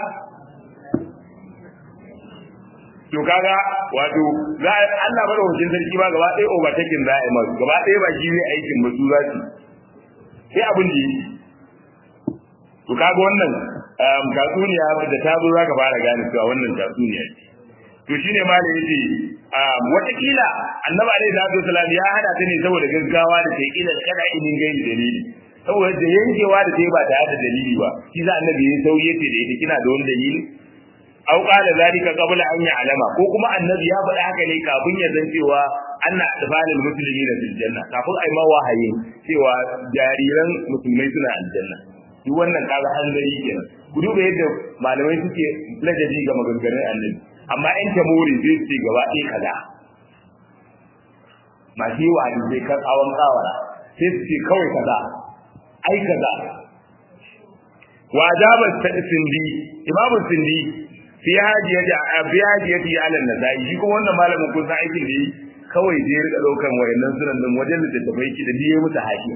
[SPEAKER 1] to kaga wato za Allah bada hujjin sarki ba gaba ɗaya overtaking za a yi masu gaba ɗaya ba shi ne aikin ba su za su sai abin da yi to kaga wannan tatsuniya da ta zo za ka fara gane cewa wannan tatsuniya ce to shine ma da yace watakila annabi alaihi salatu wasalam ya hada ta ne saboda gaggawa da ta ila kada inin gaini dalili saboda da yankewa da ta ba tare da dalili ba shi za annabi ya sauye yace da ita kina da wani dalili aw qala zalika qabla an ya'lama ko kuma annabi ya faɗa haka ne kafin ya zan cewa anna atfalul muslimin fil janna kafin ai ma wahayi cewa jariran musulmai suna aljanna duk wannan kaga hanzari kenan ku duba yadda malamai suke ladabi ga maganganun annabi amma in ta more zai ce gaba ɗaya kaza masu yi wa hadisai kan awon kawara sai su ce kawai kaza ai kaza wa ajaba sindi imamu sindi fi hajiyati fi hajiyati ala nazai shi kuma wannan malamin kun san aikin da yi kawai je rika daukan wayannan sunan din wajen da tafai ki da biye musu hakiya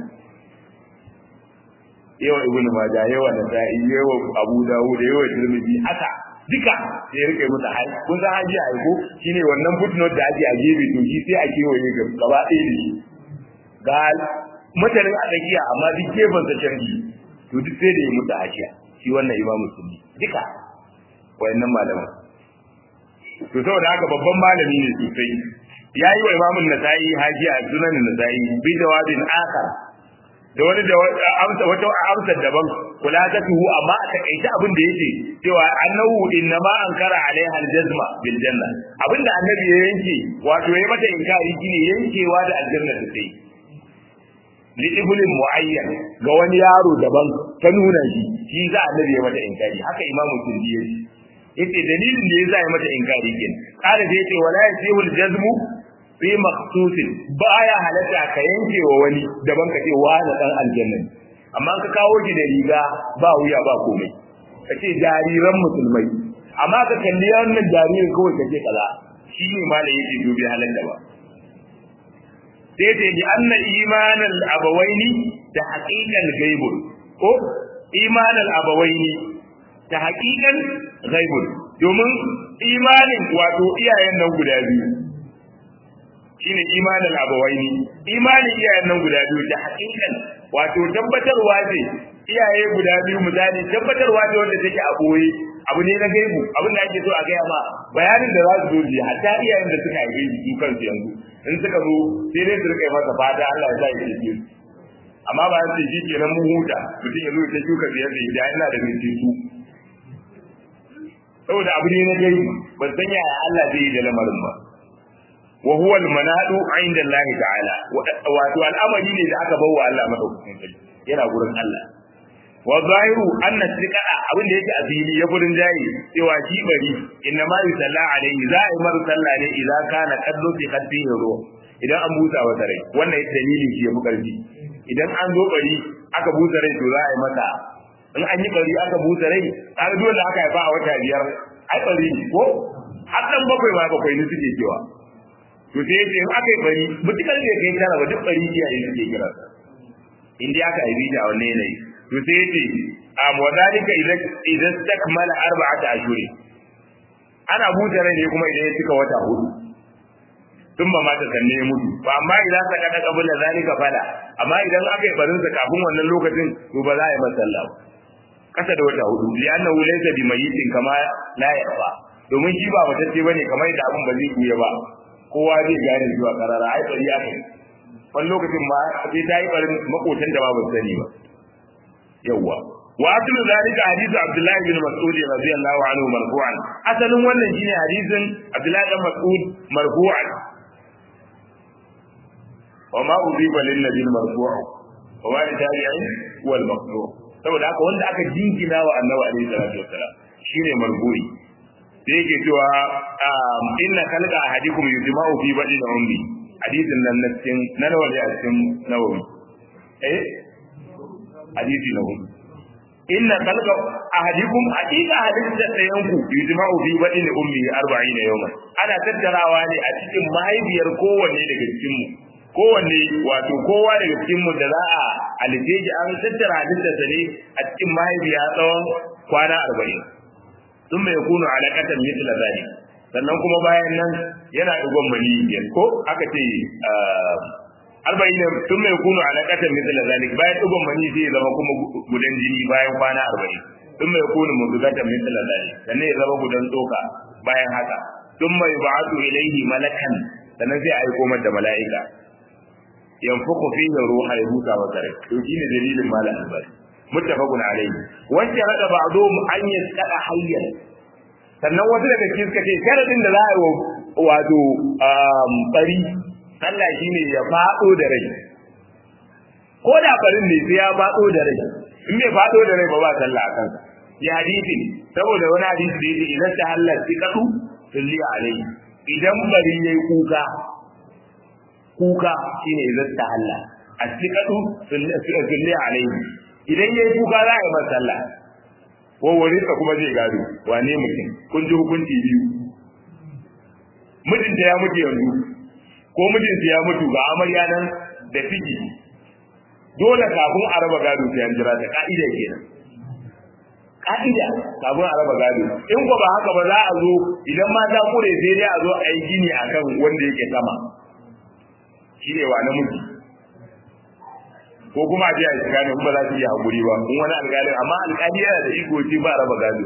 [SPEAKER 1] yawa ibnu majah yawa nasa'i yawa abu dawud yawa tirmidhi haka duka sai rike musu haji kun san haji ai ko shine wannan footnote da ake a gefe to shi sai a kewaye gaba ɗaya da shi ga mutanen a tsakiya amma duk gefen sa canji to duk sai da ya mutu hajiya shi wannan imam musulmi duka wayannan malaman to saboda haka babban malami ne sosai ya yi wa imamun nasa'i hajiya sunan nasa'i bi jawabin akar da wani da amsa wata amsa daban kula ta tuhu amma a takaice abin da yake cewa annahu inna ma ankara alaiha aljazma bil janna abinda annabi ya yanke wato ya mata inkari shine yankewa da aljanna da sai li ibnin muayyan ga wani yaro daban ta nuna shi shi za annabi ya mata inkari haka imamu turdi ya yace dalilin da yasa ya mata inkari kin kada sai yace wala yasihul jazmu fi makhsusin baya halatta ka yanke wa wani daban ka ce wani dan aljanna amma ka kawo shi da riga ba wuya ba komai ka ce jariran musulmai amma ka kalli wannan jaririn kawai ka ce kaza shi ne ma da yake dubi halatta ba sai ce ji anna imanal abawaini da haqiqan ghaibun ko imanal abawaini ta haqiqan ghaibun domin imanin wato iyayen nan guda biyu shine imanul abawaini imanin iyayen nan guda biyu da hakikan wato tabbatarwa ce iyaye guda biyu misali tabbatarwa ce wanda take a boye abu ne na gaibu abin da ake so a gaya ma bayanin da za su zo ji hatta iyayen da suka haife su kansu yanzu in suka zo sai dai su rika masa fata Allah ya sa ya ce amma ba sai shi kenan mun huta mutum ya zo ya shuka biyar da ya ina da mai su saboda abu ne na gaibu ban san yaya Allah zai yi da lamarin ba wa huwa al-manadu 'inda Allah ta'ala wato al'amari ne da aka bawa Allah madaukakin sarki yana gurin Allah wa zahiru anna siqaa abin da yake a fili ya gurin jayi cewa shi bari inna ma yusalla alaihi za a yi mar sallah ne idan kana kallo fi qalbihi ruh idan an busa wa rai wannan dalilin shi ya fi karfi idan an zo bari aka busa rai to za a yi mata in an yi bari aka busa rai har dole aka haifa a wata biyar ai bari ko har dan bakwai ma bakwai ne suke cewa to sai yace in aka yi bari mutukar da kai tara ba duk bari iyaye suke kira in dai aka yi da wannan yanayi to sai yace am wa zalika idan idan takmala arba'ata ashuri ana buta rai ne kuma idan ya cika wata hudu tun ba mata sanne ya mutu ba amma idan ka kada kabula zalika fala amma idan aka yi barin sa kafin wannan lokacin to ba za a yi masa sallah kasa da wata hudu li'annahu laysa bi mayyitin kama la yarfa domin shi ba matacce bane kamar da abun ba zai kuya ba kowa zai gane zuwa karara ai bari aka yi wani lokacin ma sai ta yi barin makotan da ba ba sani ba yawwa wa aslu zalika hadithu abdullahi bin mas'ud radiyallahu anhu marfu'an asalin wannan shine hadisin abdullahi bin mas'ud marfu'an wa ma uziba lin nabi marfu'u wa ma tabi'in wal maqtu' saboda haka wanda aka jinkina wa annabi alaihi salatu wassalam shine marfu'i sai yake cewa inna khalqa ahadikum yujma'u fi badin ummi hadisin nan na cikin na nawa ne a cikin nawawi eh hadisi na hudu inna khalqa ahadikum hakika hadisin da ɗayan ku yujma'u fi badin ummi 40 yawman ana tattarawa ne a cikin mahaifiyar kowanne daga cikin mu kowanne wato kowa daga cikin mu da za a alifeji an tattara hadisinsa ne a cikin mahaifiya tsawon kwana arba'in sun mai kunu alaƙatan misla zali sannan kuma bayan nan yana ɗigon mani biyar ko aka ce arba'in sun mai kunu alaƙatan misla zali bayan ɗigon mani zai zama kuma gudan jini bayan kwana arba'in sun mai kunu muzugatan misla zali sannan ya zama gudan tsoka bayan haka sun mai ba'atu ilaihi malakan sannan sai a aiko mata mala'ika yanfuku fihi ruha ya huta wa kare to shine dalilin malam albani muttafaqun alayhi wanda rada ba'dhum an yasqada hayyan sannan wasu daga cikin suka ce sharadin da za a yi wato bari Allah shine ya fado da rai ko da barin ne sai ya fado da rai in bai fado da rai ba ba sallah a kansa ya hadisi saboda wani hadisi da yake idan ta halal sikatu salli alayhi idan bari yayi kuka kuka shine idan ta halal as-sikatu salli alayhi idan yayi kuka za a yi masa sallah ko wani ka kuma zai gado wane mutum kun ji hukunci biyu mijinta ya mutu yanzu ko mijinsu ya mutu ga amarya nan da ciki dole kafin a raba gado sai an jira ta ka'ida kenan ka'ida kafin a raba gado in ko ba haka ba za a zo idan ma ta kure sai dai a zo a yi gini akan wanda yake sama shi ne wa namiji ko kuma a je a shiga ne kuma za su yi hakuri ba in wani alƙali amma alƙali yana da iko ce ba raba gado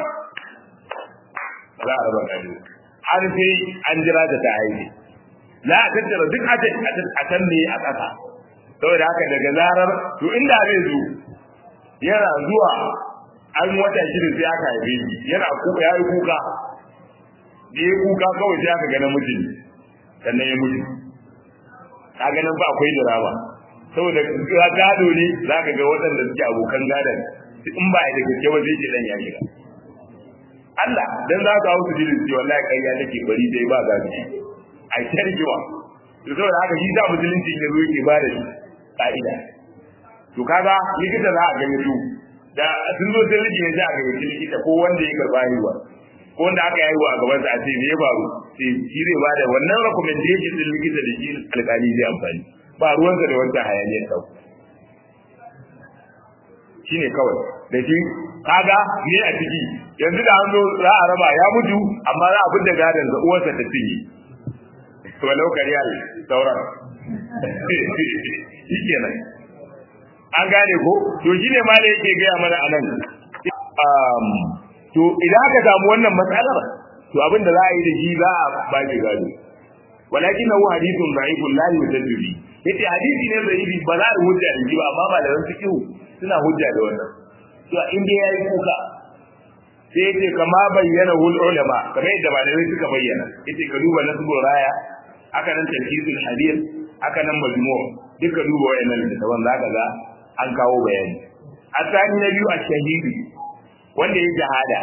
[SPEAKER 1] za a raba gado har sai an jira ta ta haihu za a tattara duk a can ne a ƙasa saboda haka daga zarar to inda zai zo yana zuwa an wata shida sai aka haife shi yana kuka ya yi kuka da ya kuka kawai sai aka ga namiji sannan ya mutu ka ganin ba akwai drama saboda ya gado ne za ka ga waɗanda suke abokan gadon in ba da gaske ba zai ce dan ya shiga Allah dan za ka hausu jirin ce wallahi kai ya take bari dai ba gado a tarjiwa to saboda haka shi da musulunci ne ruwa ke ba da shi ka'ida to kaga likita za a gani su da sun zo sai rike ne za a gani likita ko wanda ya karba haihuwa ko wanda aka haihuwa a gaban sa a ce me ya faru sai shi zai ba da wannan recommendation din likita da shi alƙali zai amfani ba ruwansa da wancan hayaniyar sau shi ne kawai da shi kaga ne a ciki yanzu da an zo za a raba ya mutu amma za a fi da gadon da uwarsa ta cinye walau kariyar sauran shi kenan an gane ko to shi ne ma da yake gaya mana a nan to idan aka samu wannan matsalar to abin da za a yi da shi za a ba shi gado walakin hu hadithun da'ifun la yujaddu bi yace hadisi ne da'ifi ba za a hujja da shi ba amma malaman fiqh suna hujja da wannan to in dai yayi kuka sai yace kama bayyana hul ulama kamar yadda malamai suka bayyana yace ka duba nasbul raya aka nan tafsirul hadith aka nan majmu' duka duba wayannan littafan zaka ga an kawo bayani asani na biyu a shahidi wanda ya jahada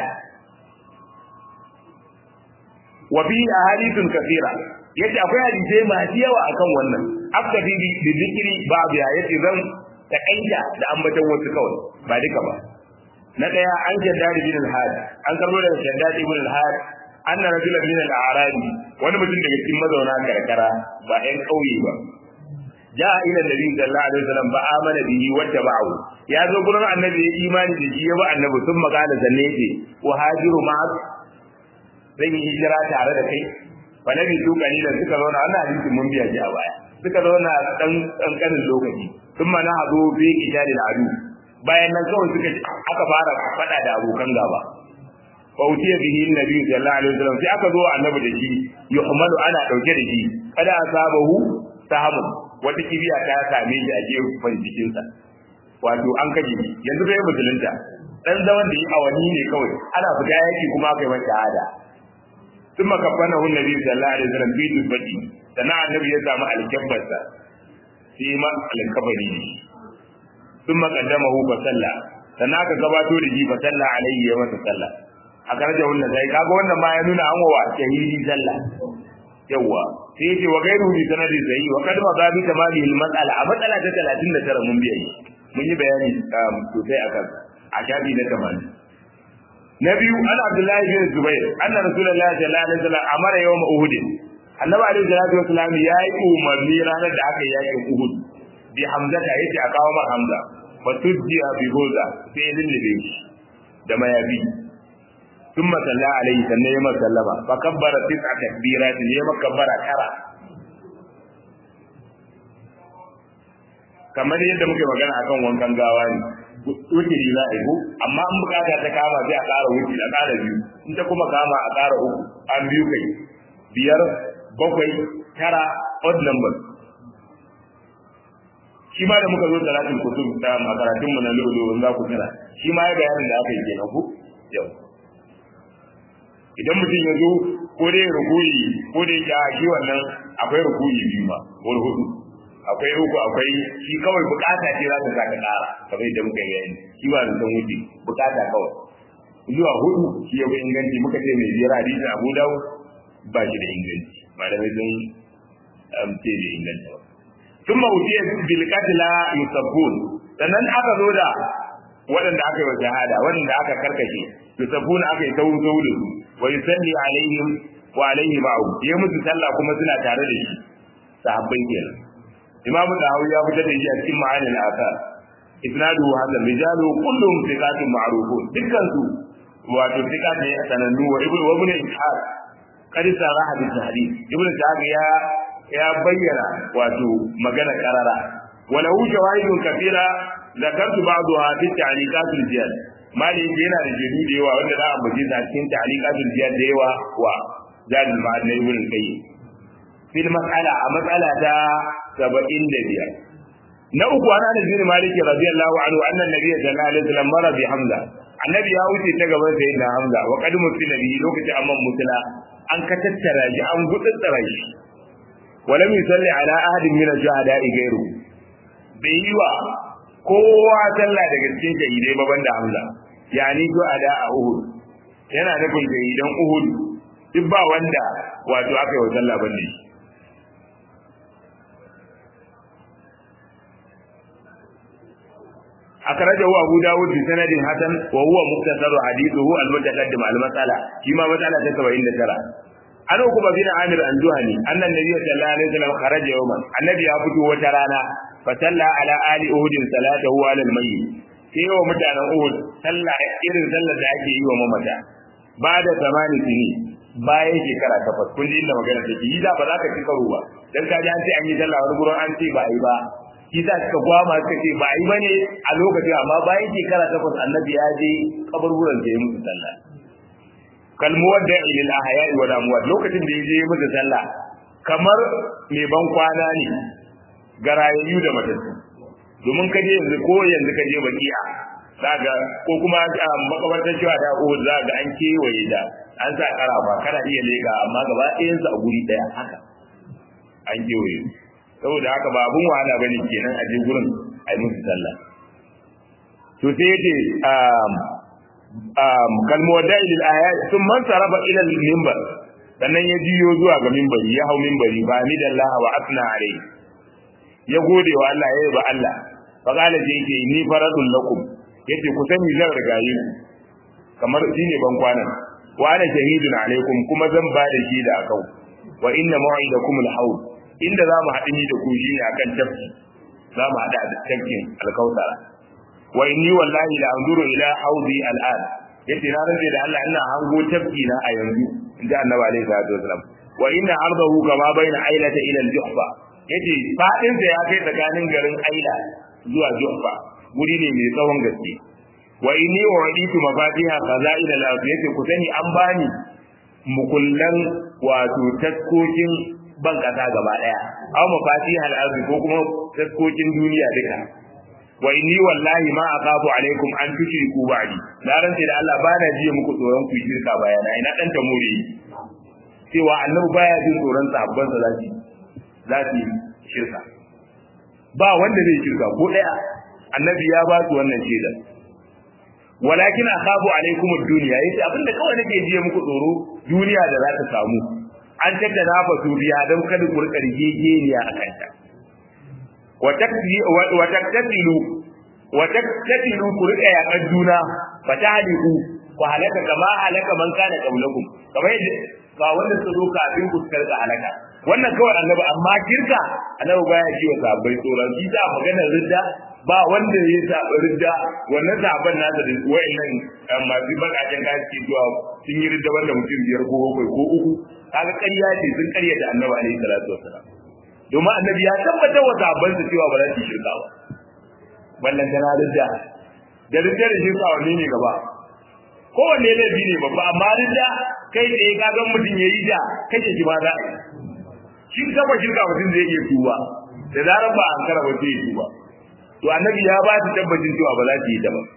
[SPEAKER 1] wa fi ahadithun kathira yace akwai hadisai masu yawa akan wannan aktafi bi zikri babu ya yace zan takaita da ambaton wasu kawai ba duka ba na daya an shaddad bin al-had an karbo daga shaddad ibn al-had anna rajulan min al-a'rabi wani mutum daga cikin mazauna karkara ba ɗan kauye ba ja ila nabi sallallahu alaihi wasallam ba amana bihi wa tabahu ya zo gurin annabi ya imani da shi ya ba annabi sun magana zanne yake wa hajiru ma zan yi hijira tare da kai fa nabi su kalilan suka zauna wannan hadisin mun biya ji a baya suka zauna dan kankanin lokaci thumma na hadu fi qitalil adu bayan nan kawai suka aka fara fada da abokan gaba fa utiya bihi annabi sallallahu alaihi wasallam sai aka zo annabi da shi yuhmalu ana dauke da shi kada asabahu sahamun wata kibiya ta same shi a gefen jikinsa wato an kaje shi yanzu bai musulunta dan zaman da yi awanni ne kawai ana fita yaki kuma aka yi masa shahada ثم كفنه النبي صلى الله عليه وسلم في دبتي سنا النبي ya samu alkabbarsa sai ma alkabari ne ثم قدمه فصلى sana ka gabato da shi fa salla alaihi ya masa salla a karje wannan sai kaga wannan ma ya nuna an wa shahidi salla yawa sai yace wa gairu bi sanadi sai wa kad ma babi tamami al mas'ala a matsala ta 39 mun biya mun yi bayani sosai akan a shafi na 80 na biyu an abdullahi bin zubair anna rasulullahi sallallahu alaihi wasallam amara yawm uhud annabi alaihi salatu wasallam ya yi umarni ranar da aka yi yakin uhud bi hamza ta yace a kawo mar hamza fa tujjiya bi goza sai ya lullube shi da mayafi ثم صلى عليه sannan ya sallama fa kabbara tis'a takbirat ya makabbara tara kamar yadda muke magana akan wankan gawa ne wutiri za a yi amma an bukata ta kama sai a ƙara wutiri a ƙara biyu in ta kuma kama a ƙara uku an biyu kai biyar bakwai tara odd number shi ma da muka zo talatin kusur da makaratun mu na lulu za ku tara shi ma ya bayanin da aka yi kenan ku yau idan mutum ya zo ko dai rukuyi ko dai ya shi wannan akwai rukuyi biyu ma ko hudu akwai uku akwai shi kawai bukata ce za ta saka ƙara kamar yadda muka yi bayani shi ba da san wuce bukata kawai zuwa hudu shi ya inganci muka ce mai biyar hadisi Abu Dawud ba shi da inganci malamai sun ce da inganta ba ثم أتي بالقتلى يسبون sannan aka zo da waɗanda aka yi wa shahada waɗanda aka karkashe yusabbuna aka yi tauru tauru da su wa yusalli alaihim wa alaihi ma'u ya musu sallah kuma suna tare da shi sahabbai kenan imamu dahawi ya fitar da shi a cikin ma'anin asar isnadu hasan rijalu kullum thiqatun ma'rufun dukkan su wato thiqat ne a sanannu wa ibnu wa ibnu ishaq qad saraha bi tahdid ibnu ishaq ya ya bayyana wato magana karara wa lahu shawahidun kathira zakartu ba'daha fi ta'liqatul jihad mali yana da jadu da yawa wanda za a baje a cikin ta'liqatul jihad da yawa wa zadul ma'ad na ibnu qayyim fil mas'ala a mas'ala ta 75 na uku ana da bin malik radiyallahu anhu anna nabiyyi sallallahu alaihi wasallam mara bi hamza annabi ya wuce ta gaban sayyidina hamza wa qad mutila bi lokacin amman mutila an ka tattara shi an gutsutsara shi walam yusalli ala ahadin min ash-shuhada'i ghayru bai yi wa kowa sallah daga cikin shahidai ba banda hamza yani shuhada a uhud yana nufin shahidan uhud duk ba wanda wato aka yi wa sallah banda shi أخرجه أبو داود بسند حسن وهو مختصر حديثه المتقدم على المسألة فيما مسألة تسوى إن ترى أنا أقوم بن عامر الجهني أن النبي صلى الله عليه وسلم خرج يوما النبي أبوه وترانا فصلى على آل أهد صلاته على الميت sai wa mutanen Uhud sallah irin sallar da ake yi wa mamata ba da zamani tuni bayan shekara takwas kun ji inda magana take yi da ba za ka ci karo ba dan ka ji an ce an yi sallah wani gurin an ce ba a yi ba shi sa suka gwama suka ce ba a yi bane a lokacin amma bayan shekara takwas annabi ya je kaburburan da ya musu sallah kalmuwar da ilil ahya'i wal amwat lokacin da ya je musu sallah kamar mai ban kwana ne ga rayayyu da matattu domin ka je yanzu ko yanzu ka je baki'a zaga ko kuma makabartar cewa da ko zaga an kewaye da an sa karafa kana iya lega amma gaba ɗayansu a guri ɗaya haka an kewaye saboda haka ba abun wahala bane kenan a je gurin a yi musu sallah to sai yace um um kalmu da ilal ayat sun man saraba ila al minbar sannan ya jiyo zuwa ga minbari ya hau minbari ba ni dallaha wa asna alai ya gode wa Allah ya ba Allah fa kala sai yake ni faradun lakum yace ku sani zan rigaye ku kamar shine ban kwanan wa ana shahidun alaikum kuma zan ba da shi da akau wa inna mau'idakum al-hawl inda za mu haɗu ni da ku shine akan tafki za mu haɗu a tafkin alkautara wa inni wallahi la anzuru ila haudi al'an yace na rantsa da Allah ina hango tafki na a yanzu inda annabi alaihi salatu wasalam wa inna ardahu kama baina ailata ila al-juhfa yace fadin sa ya kai tsakanin garin aila zuwa juhfa guri ne mai tsawon gaske wa inni u'ditu mafatiha khaza'il al-ard yace ku sani an bani mukullan wato taskokin ban kasa gaba daya aw mafatiha al-ard ko kuma taskokin duniya duka wa inni wallahi ma aqabu alaikum an tushriku ba'di na rantsa da Allah bana jiya muku tsoron ku shirka bayana ina dan ta more cewa annabi baya jin tsoron sahabban sa zaki zaki shirka ba wanda zai shirka ko daya annabi ya ba su wannan shaidar walakin akhafu alaikum ad-dunya yace abinda kawai nake jiya muku tsoro duniya da za ta samu an tattara fa su biya dan kada ku rika rigegeniya a kanta wa taktasilu wa taktasilu ku rika yakan juna fa tahliku ku halaka kama halaka man kana qablakum kamar yadda ba wanda su zo kafin ku karka halaka wannan kawai annabi amma kirka annabi baya ji wa sahabbai tsoron shi da maganar ridda ba wanda ya saba ridda wannan sahabban nasa da wayannan masu bakaken kayan ke zuwa sun yi ridda wanda mutum biyar ko bakwai ko uku kaga ƙarya ce sun ƙarya da annabi alaihi salatu wasalam domin annabi ya tabbatar wa sahabban su cewa ba za su shirka ba ballan tana ridda da ridda da shirka wanne ne gaba kowanne laifi ne babba amma ridda kai da ya kaga mutum ya yi da kace shi ma za a yi shi kaba shirka mutum zai iya tuba da zarar ba an kara ba zai tuba to annabi ya ba su tabbacin cewa ba za su yi ta ba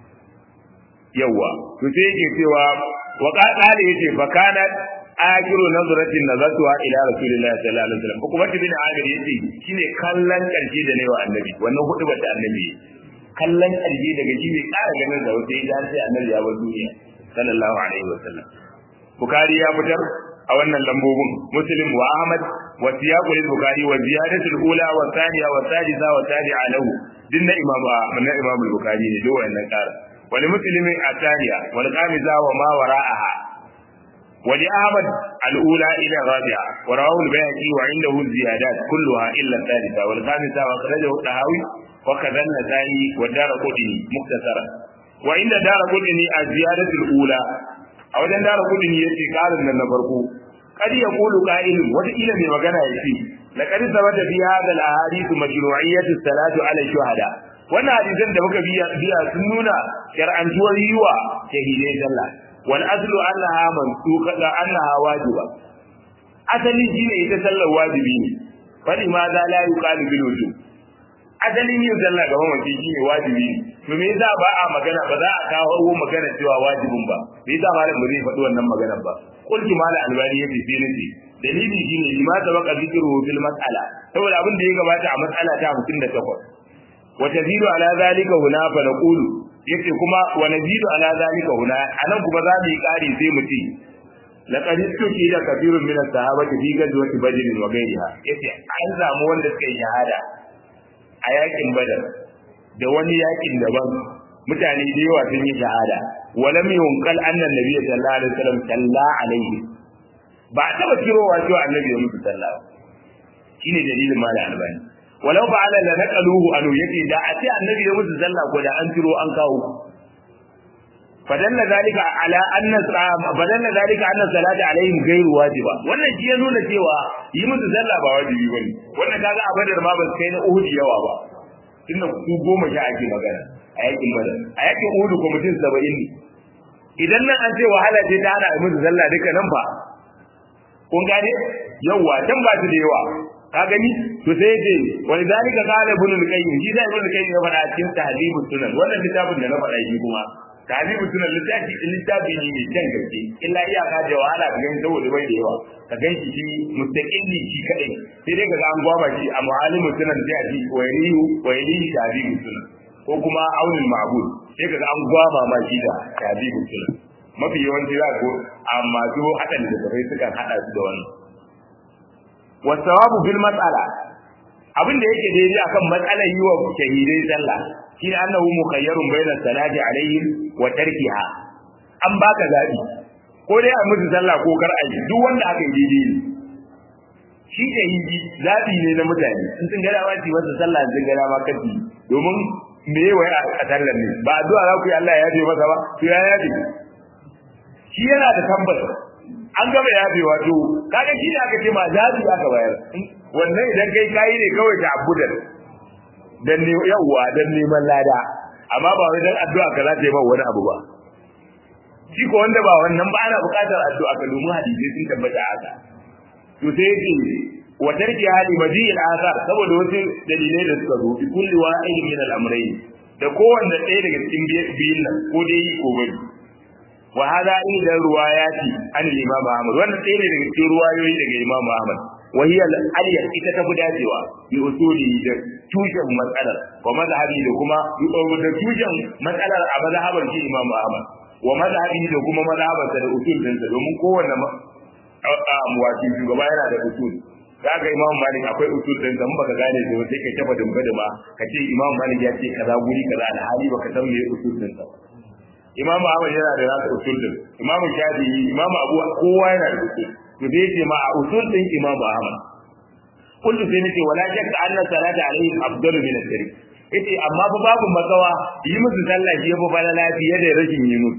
[SPEAKER 1] yawa to sai yake cewa wa qala yace fa kana akiru nazratin nazatuha ila rasulillahi sallallahu alaihi wasallam kuma bin amir yace shine kallon karshe da newa annabi wannan hudu bata annabi kallon karshe daga shi bai kara ganin da wata idan sai annabi ya bar duniya sallallahu alaihi wasallam bukari ya fitar a wannan lambobin muslim wa ahmad wa siyaqul bukhari wa ziyadatul ula wa thaniya wa thalitha wa tabi'a lahu dinna imam na imam bukhari ne duk wannan ƙara wal muslimin ataniya wal qamiza wa ma wara'aha ولأحمد الأولى إلى الرابعة ورواه البيهقي وعنده الزيادات كلها إلا الثالثة والخامسة وأخرجه الطهاوي وكذا النسائي والدار قطني مختصرا وعند دار قطني الزيادة الأولى أو دار قطني يأتي قال من النبرقو قد يقول قائل وإلى من مغنى يأتي لقد ثبت في هذا الأحاديث مشروعية الصلاة على الشهداء wannan hadisan da muka biya biya sun nuna shar'antuwar yiwa shahidai sallah wal aslu annaha mansuka da annaha wajiba asali shine ita sallar wajibi ne fali ma za la yuqalu bil wujub asalin yin sallah ga mamaci shine wajibi ne to me yasa ba a magana ba za a kawo magana cewa wajibin ba me yasa malam ba zai faɗi wannan magana ba kulki malam albani yace sai nace dalili shine lima sabaqa dhikruhu fil mas'ala saboda abin da ya gabata a mas'ala ta 58 وتزيد على ذلك هنا فنقول yace kuma wa nazidu ala zalika huna anan kuma za mu yi kari sai mu ce laqad istuki da kafirun min as-sahabati fi gazwati badr wa ghayriha yace an samu wanda suka yi shahada a yakin badar da wani yakin daban mutane da yawa sun yi shahada wa lam yunqal anna an-nabiy sallallahu alaihi wasallam salla alaihi ba a taba kirowa cewa annabi ya musu sallah shine dalilin malam albani walau fa'ala la naqaluhu anu yake da a ce annabi ya musu sallah ko da an tiro an kawo fadalla zalika ala anna fadalla zalika anna salata alaihim ghairu wajiba wannan shi ya nuna cewa yi musu sallah ba wajibi bane wannan kaga a badar ma ba su kai na uhud yawa ba tunda ku goma sha ake magana a yakin badar a yakin uhud ko mutum 70 ne idan nan an ce wahala ce ta hana musu sallah duka nan fa kun gane yawa dan ba su da yawa ka gani to sai yace wani zalika qala ibn al-qayyim shi da ibn al-qayyim ya faɗa cikin tahdhibus sunan wannan littafin da na faɗa shi kuma tahdhibus sunan littafi littafi ne mai kyan gaske illa iyaka da wahala ka gani saboda bai da yawa ka ganshi shi mustaqilli shi kadai sai dai ka ga an gwaba shi a mu'alimus sunan sai a ji waylihu waylihi tahdhibus sunan ko kuma aunul ma'bud sai ka ga an gwaba ma shi da tahdhibus sunan mafi yawanci za ko amma zo hadan da tafai sukan hada su da wannan wasawabu bil mas'ala abin da yake daidai akan matsalar yi wa shahidai sallah shi ne annahu mukhayyarun bayna salati alaihim wa tarkiha an baka zabi ko dai a musu sallah ko kar a yi duk wanda aka yi daidai ne shi shahidi zabi ne na mutane in sun gada wace masa sallah sun gada ma kafi domin me wai a sallar ne ba addu'a za ku yi Allah ya yafe masa ba to ya yafe shi yana da tabbata an gaba ya bi wato kaga shi ne aka ce ma zabi aka bayar wannan idan kai kai ne kawai ta abudan dan ne yawa dan neman lada amma ba wai dan addu'a ka za ta yi ba wani abu ba shi ko wanda ba wannan ba ana buƙatar addu'a ka domin hadisi sun tabbata haka to sai yake wa tarki hali madiyil asar saboda wasu dalilai da suka zo bi kulli wa'id min al-amrayn da kowanne ɗaya daga cikin biyun nan ko dai ko bari wa hada inda ruwayati an imam Ahmad wannan sai ne daga cikin ruwayoyi daga Imam Ahmad wa hiya al-aliyah ita ta dacewa bi usuli da tushen matsalar wa mazhabi da kuma da tushen matsalar a mazhabar shi Imam Ahmad wa mazhabi da kuma mazhabar da usul din sa domin kowanne wato shugaba yana da usul kaga Imam Malik akwai usul din san baka gane da sai kai tafa dumba da ma kace Imam Malik ya ce kaza guri kaza alhali baka san me usul din sa Imam Ahmad yana da nasa usul din Imam Shafi'i Imam Abu kowa yana da usul to dai ce ma a usul din Imam Ahmad kullu sai nace wala shakka anna salata alaihi afdalu min as-sirri yace amma fa babu matsawa yi musu sallah shi yafi fara lafiya da rashin yi musu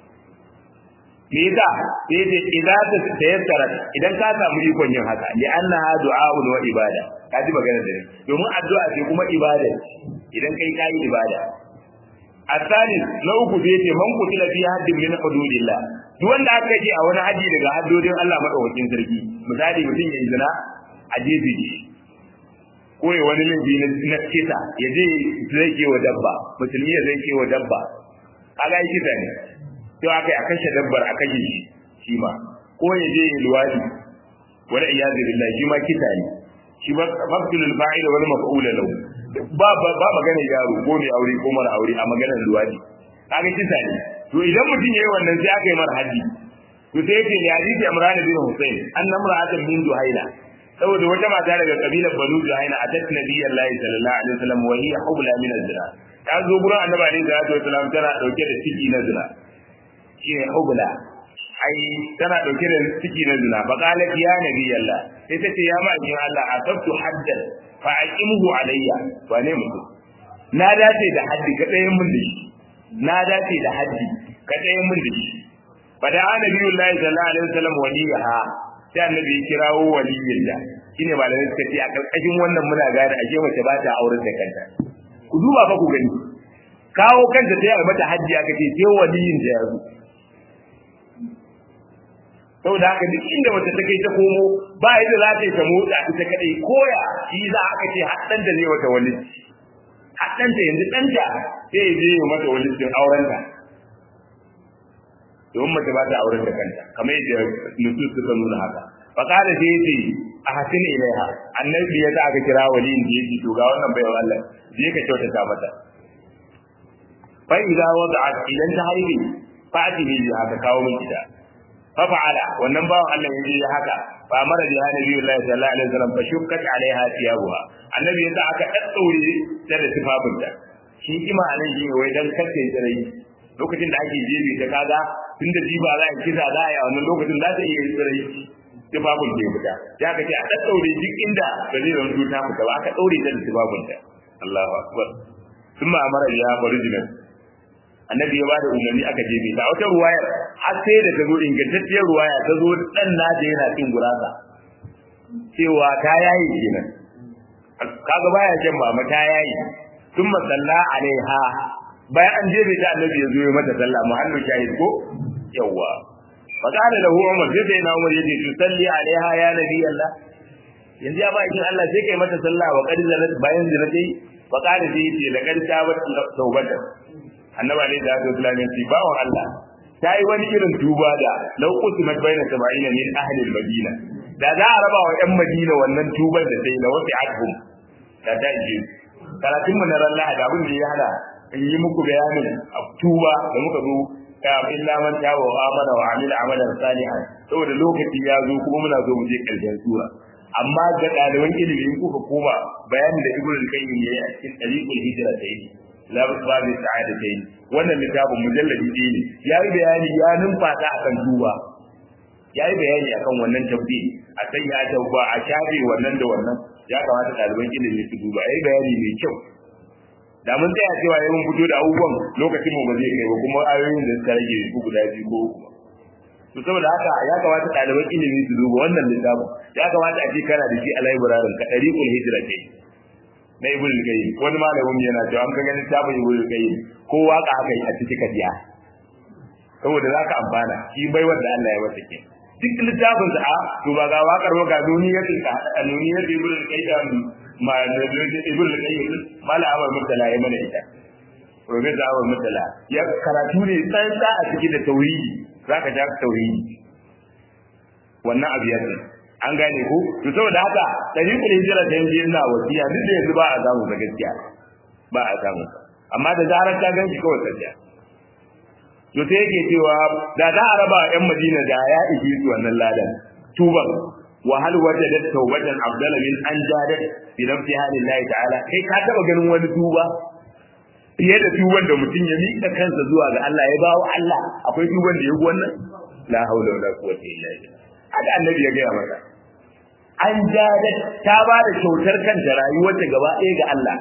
[SPEAKER 1] me yasa sai yace idan ta tayassara idan ka samu ikon yin haka li annaha du'a'un wa ibada ka ji magana da ni domin addu'a ce kuma ibada idan kai kai ibada asali na uku zai ce man kutila fi haddin min hududillah duk wanda aka ji a wani haji daga haddodin Allah madaukakin sarki misali mutum ya yi zina a jefe shi ko ya wani laifi na kisa ya je zai ke wa dabba musulmi ya zai ke wa dabba kaga yi kisa ne to aka yi a kashe dabbar a kashe shi shi ma ko ya je ya luwadi wani iyazu billah shi ma kisa ne shi ba maqtulul fa'il wal maf'ul lahu ba ba magana yaro ko mai aure ko mara aure a maganar luwadi kaga kisa ne to idan mutum yayi wannan sai aka yi mar haji to sai yake ya hadisi Imran bin Hussein annamra'atan min Duhaila saboda wata mata daga kabilar Banu Juhaina a tat Nabiyullahi sallallahu alaihi wasallam wa hiya hubla min az-zina ta zo gurin Annabi alaihi salatu wasallam tana dauke da ciki na zina shine hubla ai tana dauke da ciki na zina fa qalat ya nabi Allah sai ta ce ya ma'aikin Allah asabtu haddan fa aqimhu alayya wa ne mutum na dace da haddi ka tsaye mun da shi na dace da haddi ka tsaye mun da shi fa da annabi Allah sallallahu alaihi wasallam waliyaha sai annabi ya kirawo waliyin da shine malamai suka ce a karkashin wannan muna gane ashe mace ba ta auren da kanta ku duba fa ku gani kawo kanta ta yi mata hajji aka ce sai waliyin da ya zo saboda haka duk inda mace ta kai ta komo ba yadda za ta yi ta motsa ita kadai koya shi za aka ce haddan da zai wata wali haddan ta yanzu danta sai ya je ya mata wali din auren ta don mace ba ta auren da kanta kamar yadda nusus suka nuna haka fa kada sai yace a hasin ilaiha annabi ya aka kira waliyin da yake to ga wannan baiwa Allah je ka kyautata mata fa idza wada'at idan ta haihu fa atihi haka kawo min kita fa fa'ala wannan bawan Allah ya je haka fa mara bi hanabi Allah sallallahu alaihi wasallam fa shukkat alaiha thiyabuha annabi ya aka daddaure ta da tufafinta shi kima anan shi wai dan kace tsirai lokacin da ake jebe ta kaga tunda jiba za a kisa za a yi a wannan lokacin za ta iya tsirai tufafin ke fita ya ka ce a daddaure duk inda ba zai zanto ta fita ba aka daure ta da tufafinta Allahu akbar ثم أمر بها فرجلا annabi ya bada umarni aka je ta wata ruwayar har sai da ta zo ingantacciyar ruwaya ta zo dan nata yana cin gurasa cewa ta yayi kenan kaga baya jan mama ta yayi tun masalla alaiha bayan an jebe ta annabi ya zo ya mata sallah muhallu shahid ko yawa fa kana lahu umar sai sai na umar yace tu salli alaiha ya nabi Allah yanzu ya ba kin Allah sai kai mata sallah wa qad zanat bayan zinatai fa kana sai yace laqad tabat tawbatan annaba ne da Abdul Islamin ci bawon Allah ta yi wani irin tuba da lau kusimat baina sab'ina min ahli al-Madina da za a raba wa ƴan Madina wannan tubar da sai la wasi adhum da ta ji karatun mu na ran Lahadi abin da ya hada in yi muku bayanin tuba da muka zo ya illa man tawa wa amana wa amila amalan salihan saboda lokaci ya zo kuma muna zo mu je karshen sura amma ga ɗaliban ilimi kuka koma bayanin da Ibn al-Qayyim yayi a cikin Tariqul Hijra ta yi babu sa'adatain wannan littafin mujalladi ɗaya ne yayi bayani ya numfasa akan duba yayi bayani akan wannan tabbi a san ya tauba a shafe wannan da wannan ya kamata ɗaliban ilimi su duba yayi bayani mai kyau da mun tsaya cewa yayin fito da abubuwan lokacin mu ba zai kai ba kuma ayoyin da suka rage su guda biyu ko uku to saboda haka ya kamata ɗaliban ilimi su duba wannan littafin ya kamata a ce kana da shi a library ka ɗariƙul hijira ce na ibn al-qayyim wani malamin yana cewa an ka ganin tabin ibn al-qayyim ko waka haka a cikin kadiya saboda zaka amfana shi bai wanda Allah ya masa ke duk littafin sa a to ba ga wakar ba ga duniyatin ka duniyatin ibn al-qayyim ma ibn al-qayyim mala abar mutala ya mana ita professor abar mutala ya karatu ne tsantsa a cikin da tauhidi zaka ja tauhidi wannan abu ya an gane ko to saboda haka tariqul hijra da yanzu yana wasiya duk da yanzu ba a samu da gaskiya ba a samu amma da zarar ta ganki kawai sajiya to sai yake cewa da za a raba yan Madina da ya iji su wannan ladan tuban wa hal wajadat tawbatan afdala min an jadat bi nafsi halillahi ta'ala kai ka taba ganin wani tuba fiye da tuban da mutum ya miƙa kansa zuwa ga Allah ya bawo Allah akwai tuban da ya wannan la haula wala quwwata illa billah haka annabi ya gaya masa an jada ta ba da kyautar kanta rayuwarta gaba ɗaya ga Allah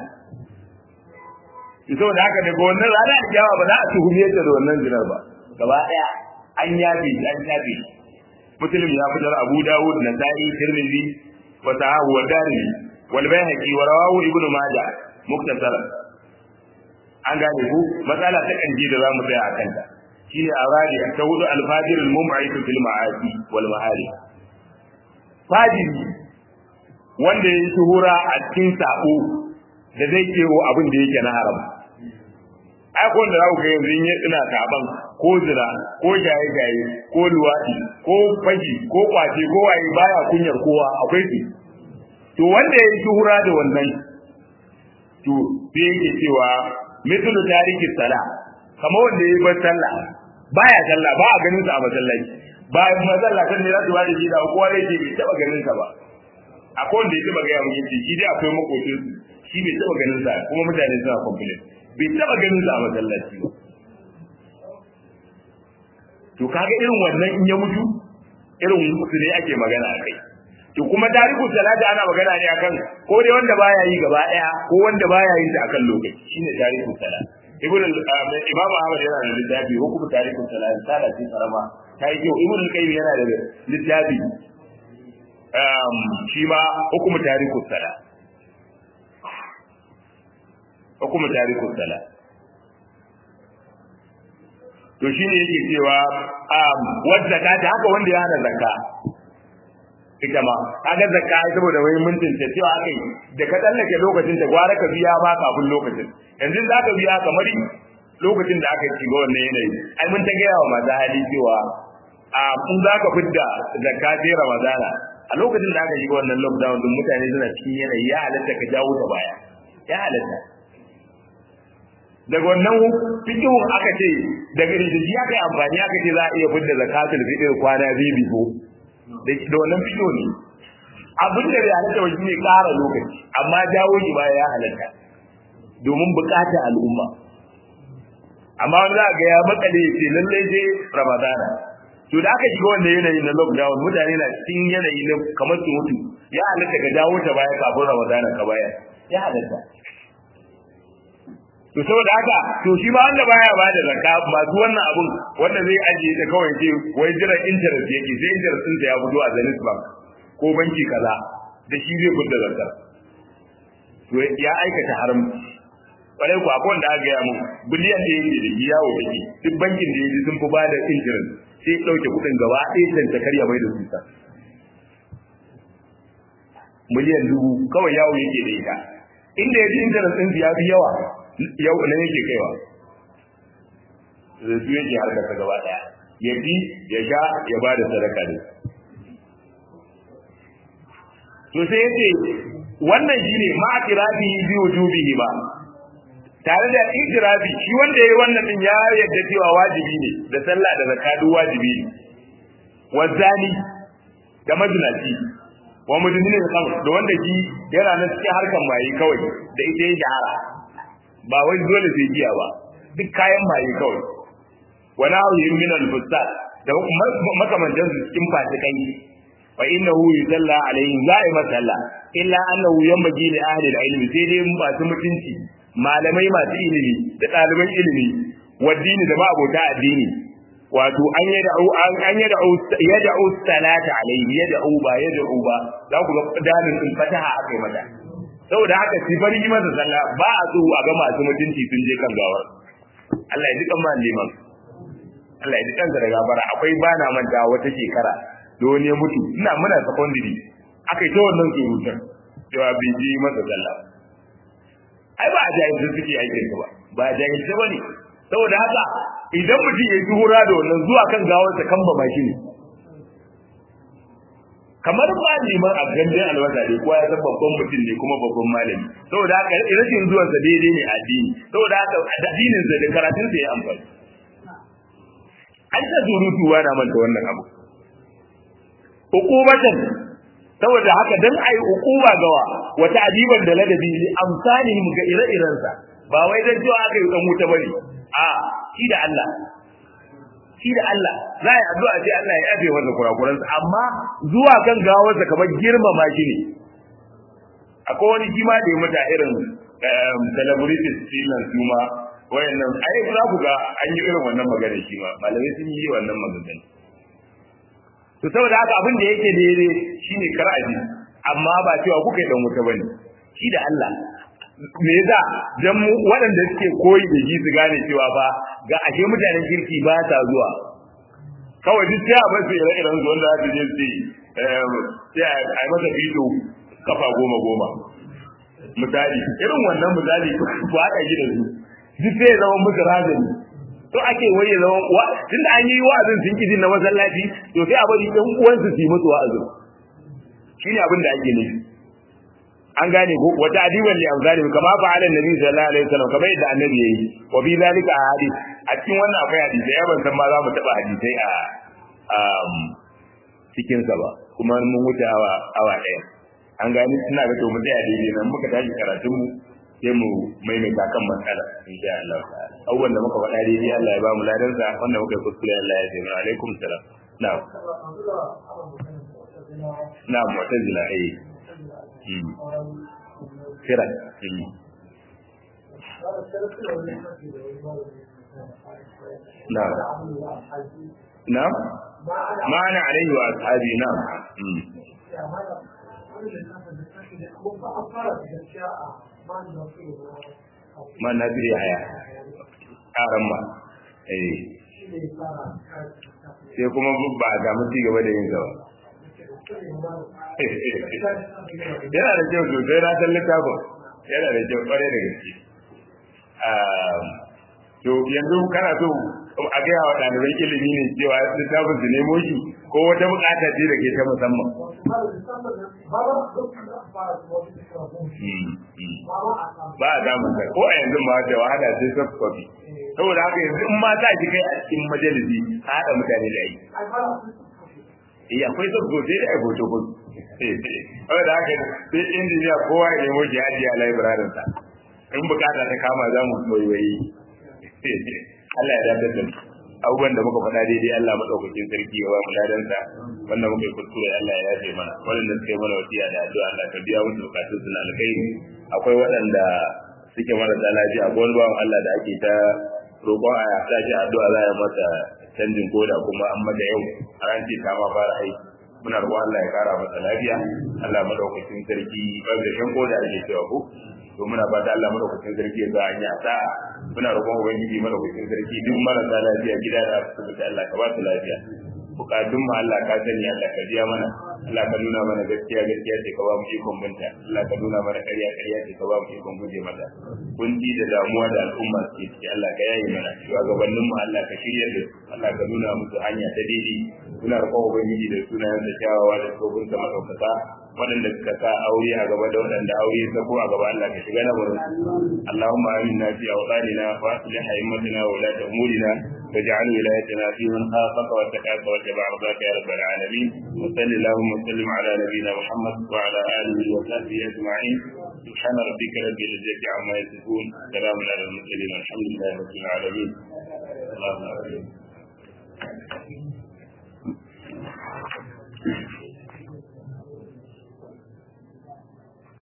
[SPEAKER 1] saboda haka daga wannan rana da yawa ba za a tuhume ta da wannan zinar ba gaba ɗaya an yafe an yafe muslim ya fitar abu dawud na sa'i tirmidhi wa sahahu wa darimi wal bayhaqi wa rawahu ibnu majah muktasara an gane ku matsala ta kanji da zamu tsaya a kanta shine aradi ta hudu al-fajir al-mum'aytu fil ma'asi wal mahari fajiri wanda ya yi shuhura a cikin sabo da zai kewo abin da yake na haram ai ko da zaku ga yanzu in ina saban ko zira ko jaye jaye ko luwadi ko faji ko kwace ko waye baya kunyar kowa akwai su to wanda ya yi shuhura da wannan to sai yake cewa mithlu tariki sala kamar wanda ya yi bar sallah baya sallah ba a ganin sa a masallaci ba masallatan ne za su bada shi da kowa zai ce bai taba ganin sa ba akwai wanda ya taba gaya mun yace shi dai akwai makocin shi bai taba ganin sa kuma mutane suna complain bai taba ganin sa a masallaci ba to to kaga irin wannan in ya mutu irin su ne ake magana a kai to kuma tarihu salati ana magana ne akan ko dai wanda baya yi gaba daya ko wanda baya yin ta akan lokaci shine tarihu salati ibn imam ahmad yana da littafi hukumu tarihu salati sala ce karama ta yi kyau ibn al-qayyim yana da littafi um shi ma hukumu tarihu salati hukumu tarihu salati to shine yake cewa um wadda ta haka wanda ya hana zakka ita ma kaga zakka ai saboda wai mintin ta cewa akai da ka tsallake lokacin da gwara ka biya ma kafin lokacin yanzu za ka biya kamar lokacin da aka shiga wannan yanayi ai mun ta gaya wa masu hali cewa a kun za ka fidda zakka sai ramadana a lokacin da aka shiga wannan lockdown din mutane suna cikin yanayi ya halatta ka jawo ta baya ya halatta daga wannan fikihun aka ce daga rijiji aka yi amfani aka ce za a iya fidda zakatul fitr kwana biyu biyu da wannan fito ne abin da ya halatta wajen ne ƙara lokaci amma jawo shi baya ya halatta domin buƙatar al'umma amma wani za ga ya makale ce lallai sai ramadana to da aka shiga wannan yanayi na lockdown mutane na cikin yanayi na kamar su mutu ya halatta ka jawo ta baya kafin ramadana ka baya ya halatta to saboda haka to shi ma wanda baya ba da zakka masu wannan abun wanda zai ajiye ta kawai ce wai jiran interest yake sai interest din ya fito a Zenith Bank ko banki kaza da shi zai fita zakka to ya aikata haram kwarai ku akwai wanda aka gaya mu biliyan da yake da yawo take duk bankin da yake sun fi ba da interest sai dauke kudin gaba ɗaya can ta karya mai da su ta miliyan dubu kawai yawo yake da ita inda ya ji interest din ya fi yawa yau nan yake kaiwa da su yake harkar ta gaba daya ya bi ya sha ya ba da sadaka ne to sai yace wannan shine ma tirafi bi wujubihi ba tare da itirafi shi wanda yayi wannan din ya yadda cewa wajibi ne da sallah da zakatu wajibi ne wazani da majnati wa mudinin al da wanda shi yana nan cikin harkan maye kawai da ita ya shahara ba wai dole sai giya ba duk kayan maye kawai wala yuhim min al-fustat da makamantan su cikin fasikai fa innahu yusalla alayhi za'i masalla illa annahu yanbaghi li ahli al-ilm sai dai masu mutunci malamai masu ilimi da ɗaliban ilimi waddini da ma'abota addini wato an yad'u an yad'u yad'u salata alayhi yad'u ba yad'u ba za ku ga dalin din fataha akai mata saboda haka shi bari yi masa sallah ba a so a ga masu mutunci sun je kan gawar Allah ya ji kan liman Allah ya ji kansa da gafara akwai bana manta wata shekara da wani ya mutu ina muna secondary akai ta wannan surutun cewa bai je masa sallah ai ba a jahilci suke aikin ba ba a jahilci ba ne saboda haka idan mutum ya yi hura da wannan zuwa kan gawarsa kan ba shi ne kamar ba liman a gandun albasa ne kowa ya san babban mutum ne kuma babban malami saboda haka rashin zuwan sa daidai ne a addini saboda haka addinin sa da karatun sa ya amfani an ta surutu na manta wannan abu hukubatan saboda haka dan ai hukuma gawa wata ajiban da ladabi li amsalihim ga ire-iren sa ba wai dan cewa aka yi dan wuta bane a shi da Allah shi da Allah za a yi addu'a sai Allah ya yafe masa kurakuransa amma zuwa kan gawarsa kamar girmama shi ne akwai wani kima da ya mata irin celebrities sinan su ma wayannan ai za ku ga an yi irin wannan magana shi ma malamai sun yi wannan magana to saboda haka abin da yake daidai shine kar a ji amma ba cewa kuka yi dan wuta bane shi da Allah me yasa dan waɗanda suke koyi da ji su gane cewa ba ga ashe mutanen kirki ba ta zuwa kawai duk sai a bar su ire-iren su wanda aka je su sai a yi masa fito kafa goma goma misali irin wannan misali ba aka yi da su duk sai ya zama musu razani to ake wai ya zama wa tunda an yi wa'azin sun kiji na masallaci to sai a bari ɗan uwansu su yi musu wa'azin shine abin da ake nufi an gane ko wata adiban li amzali kama fa ala nabi sallallahu alaihi wasallam kamar yadda annabi yayi wa bi zalika ahadith a cikin wannan akwai hadisi ya ban san ma za mu taba hadisai a um cikin sa ba kuma mun wuce awa awa daya an gani ina ga to mu tsaya daidai nan muka tashi karatun mu sai mu maimaita kan matsala insha Allah abubuwan da muka faɗa daidai Allah ya ba mu ladansa wanda muka yi kuskure Allah ya taimaka alaikum salam na'am na'am mu'tazila eh kira na'am na'am ma ana alaihi wa ashabi na'am man na biya haya ƙaran ma eh sai kuma ba a samu ci gaba da yin gaba yana da kyau sosai na san littafin yana da kyau kwarai da gaske to yanzu kana so a gaya wa ɗaliban ilimi ne cewa littafin su nemo shi ko wata bukata ce da ke ta musamman ba a damun sa ko a yanzu ma da wahala sai soft copy saboda haka yanzu in ma za ki kai a cikin majalisi a haɗa mutane da yi eh akwai soft copy da hoto ko saboda haka sai injiniya kowa ya nemo shi ajiye a library sa in bukata ta kama za mu waiwayi Allah ya dace da abubuwan da muka faɗa daidai Allah madaukakin sarki ya ba mu ladansa wannan muka yi kuskure Allah ya yafe mana waɗanda suka yi mana wasiya da addu'a Allah ka biya musu bukatun su na alkhairi akwai waɗanda suke marasa lafiya ko wani bawan Allah da ake ta roƙon a sa shi addu'a za a masa canjin koda kuma an mata yau a ran ce ta ma fara aiki muna roƙon Allah ya kara masa lafiya Allah madaukakin sarki ban da shan koda ake cewa ko to muna fata Allah madaukakin sarki ya sa an yi sa'a muna roƙon ubangiji madaukakin sarki duk marasa lafiya gida da asibiti Allah ka ba su lafiya bukatun mu Allah ka sani Allah ka biya mana Allah ka nuna mana gaskiya gaskiya ce ka ba mu ikon binta Allah ka nuna mana ƙarya ƙarya ce ka ba mu ikon guje mata kunci da damuwa da al'umma suke ciki Allah ka yaye mana shugabannin mu Allah ka shirya da su Allah ka nuna musu hanya ta daidai muna roƙon ubangiji da sunayen da kyawawa da tsohon sa madaukaka waɗanda suka sa aure a gaba da waɗanda aure ya sako a gaba Allah ka shiga na wurin Allahumma aminna fi awqatina wa aslih a'immatina wa la umurina واجعل ولايتنا في من خافك واتقاك واتبع رضاك يا رب العالمين وصل اللهم وسلم على نبينا محمد وعلى اله وصحبه اجمعين سبحان ربك رب العزه عما يصفون سلام على المرسلين والحمد لله رب العالمين اللهم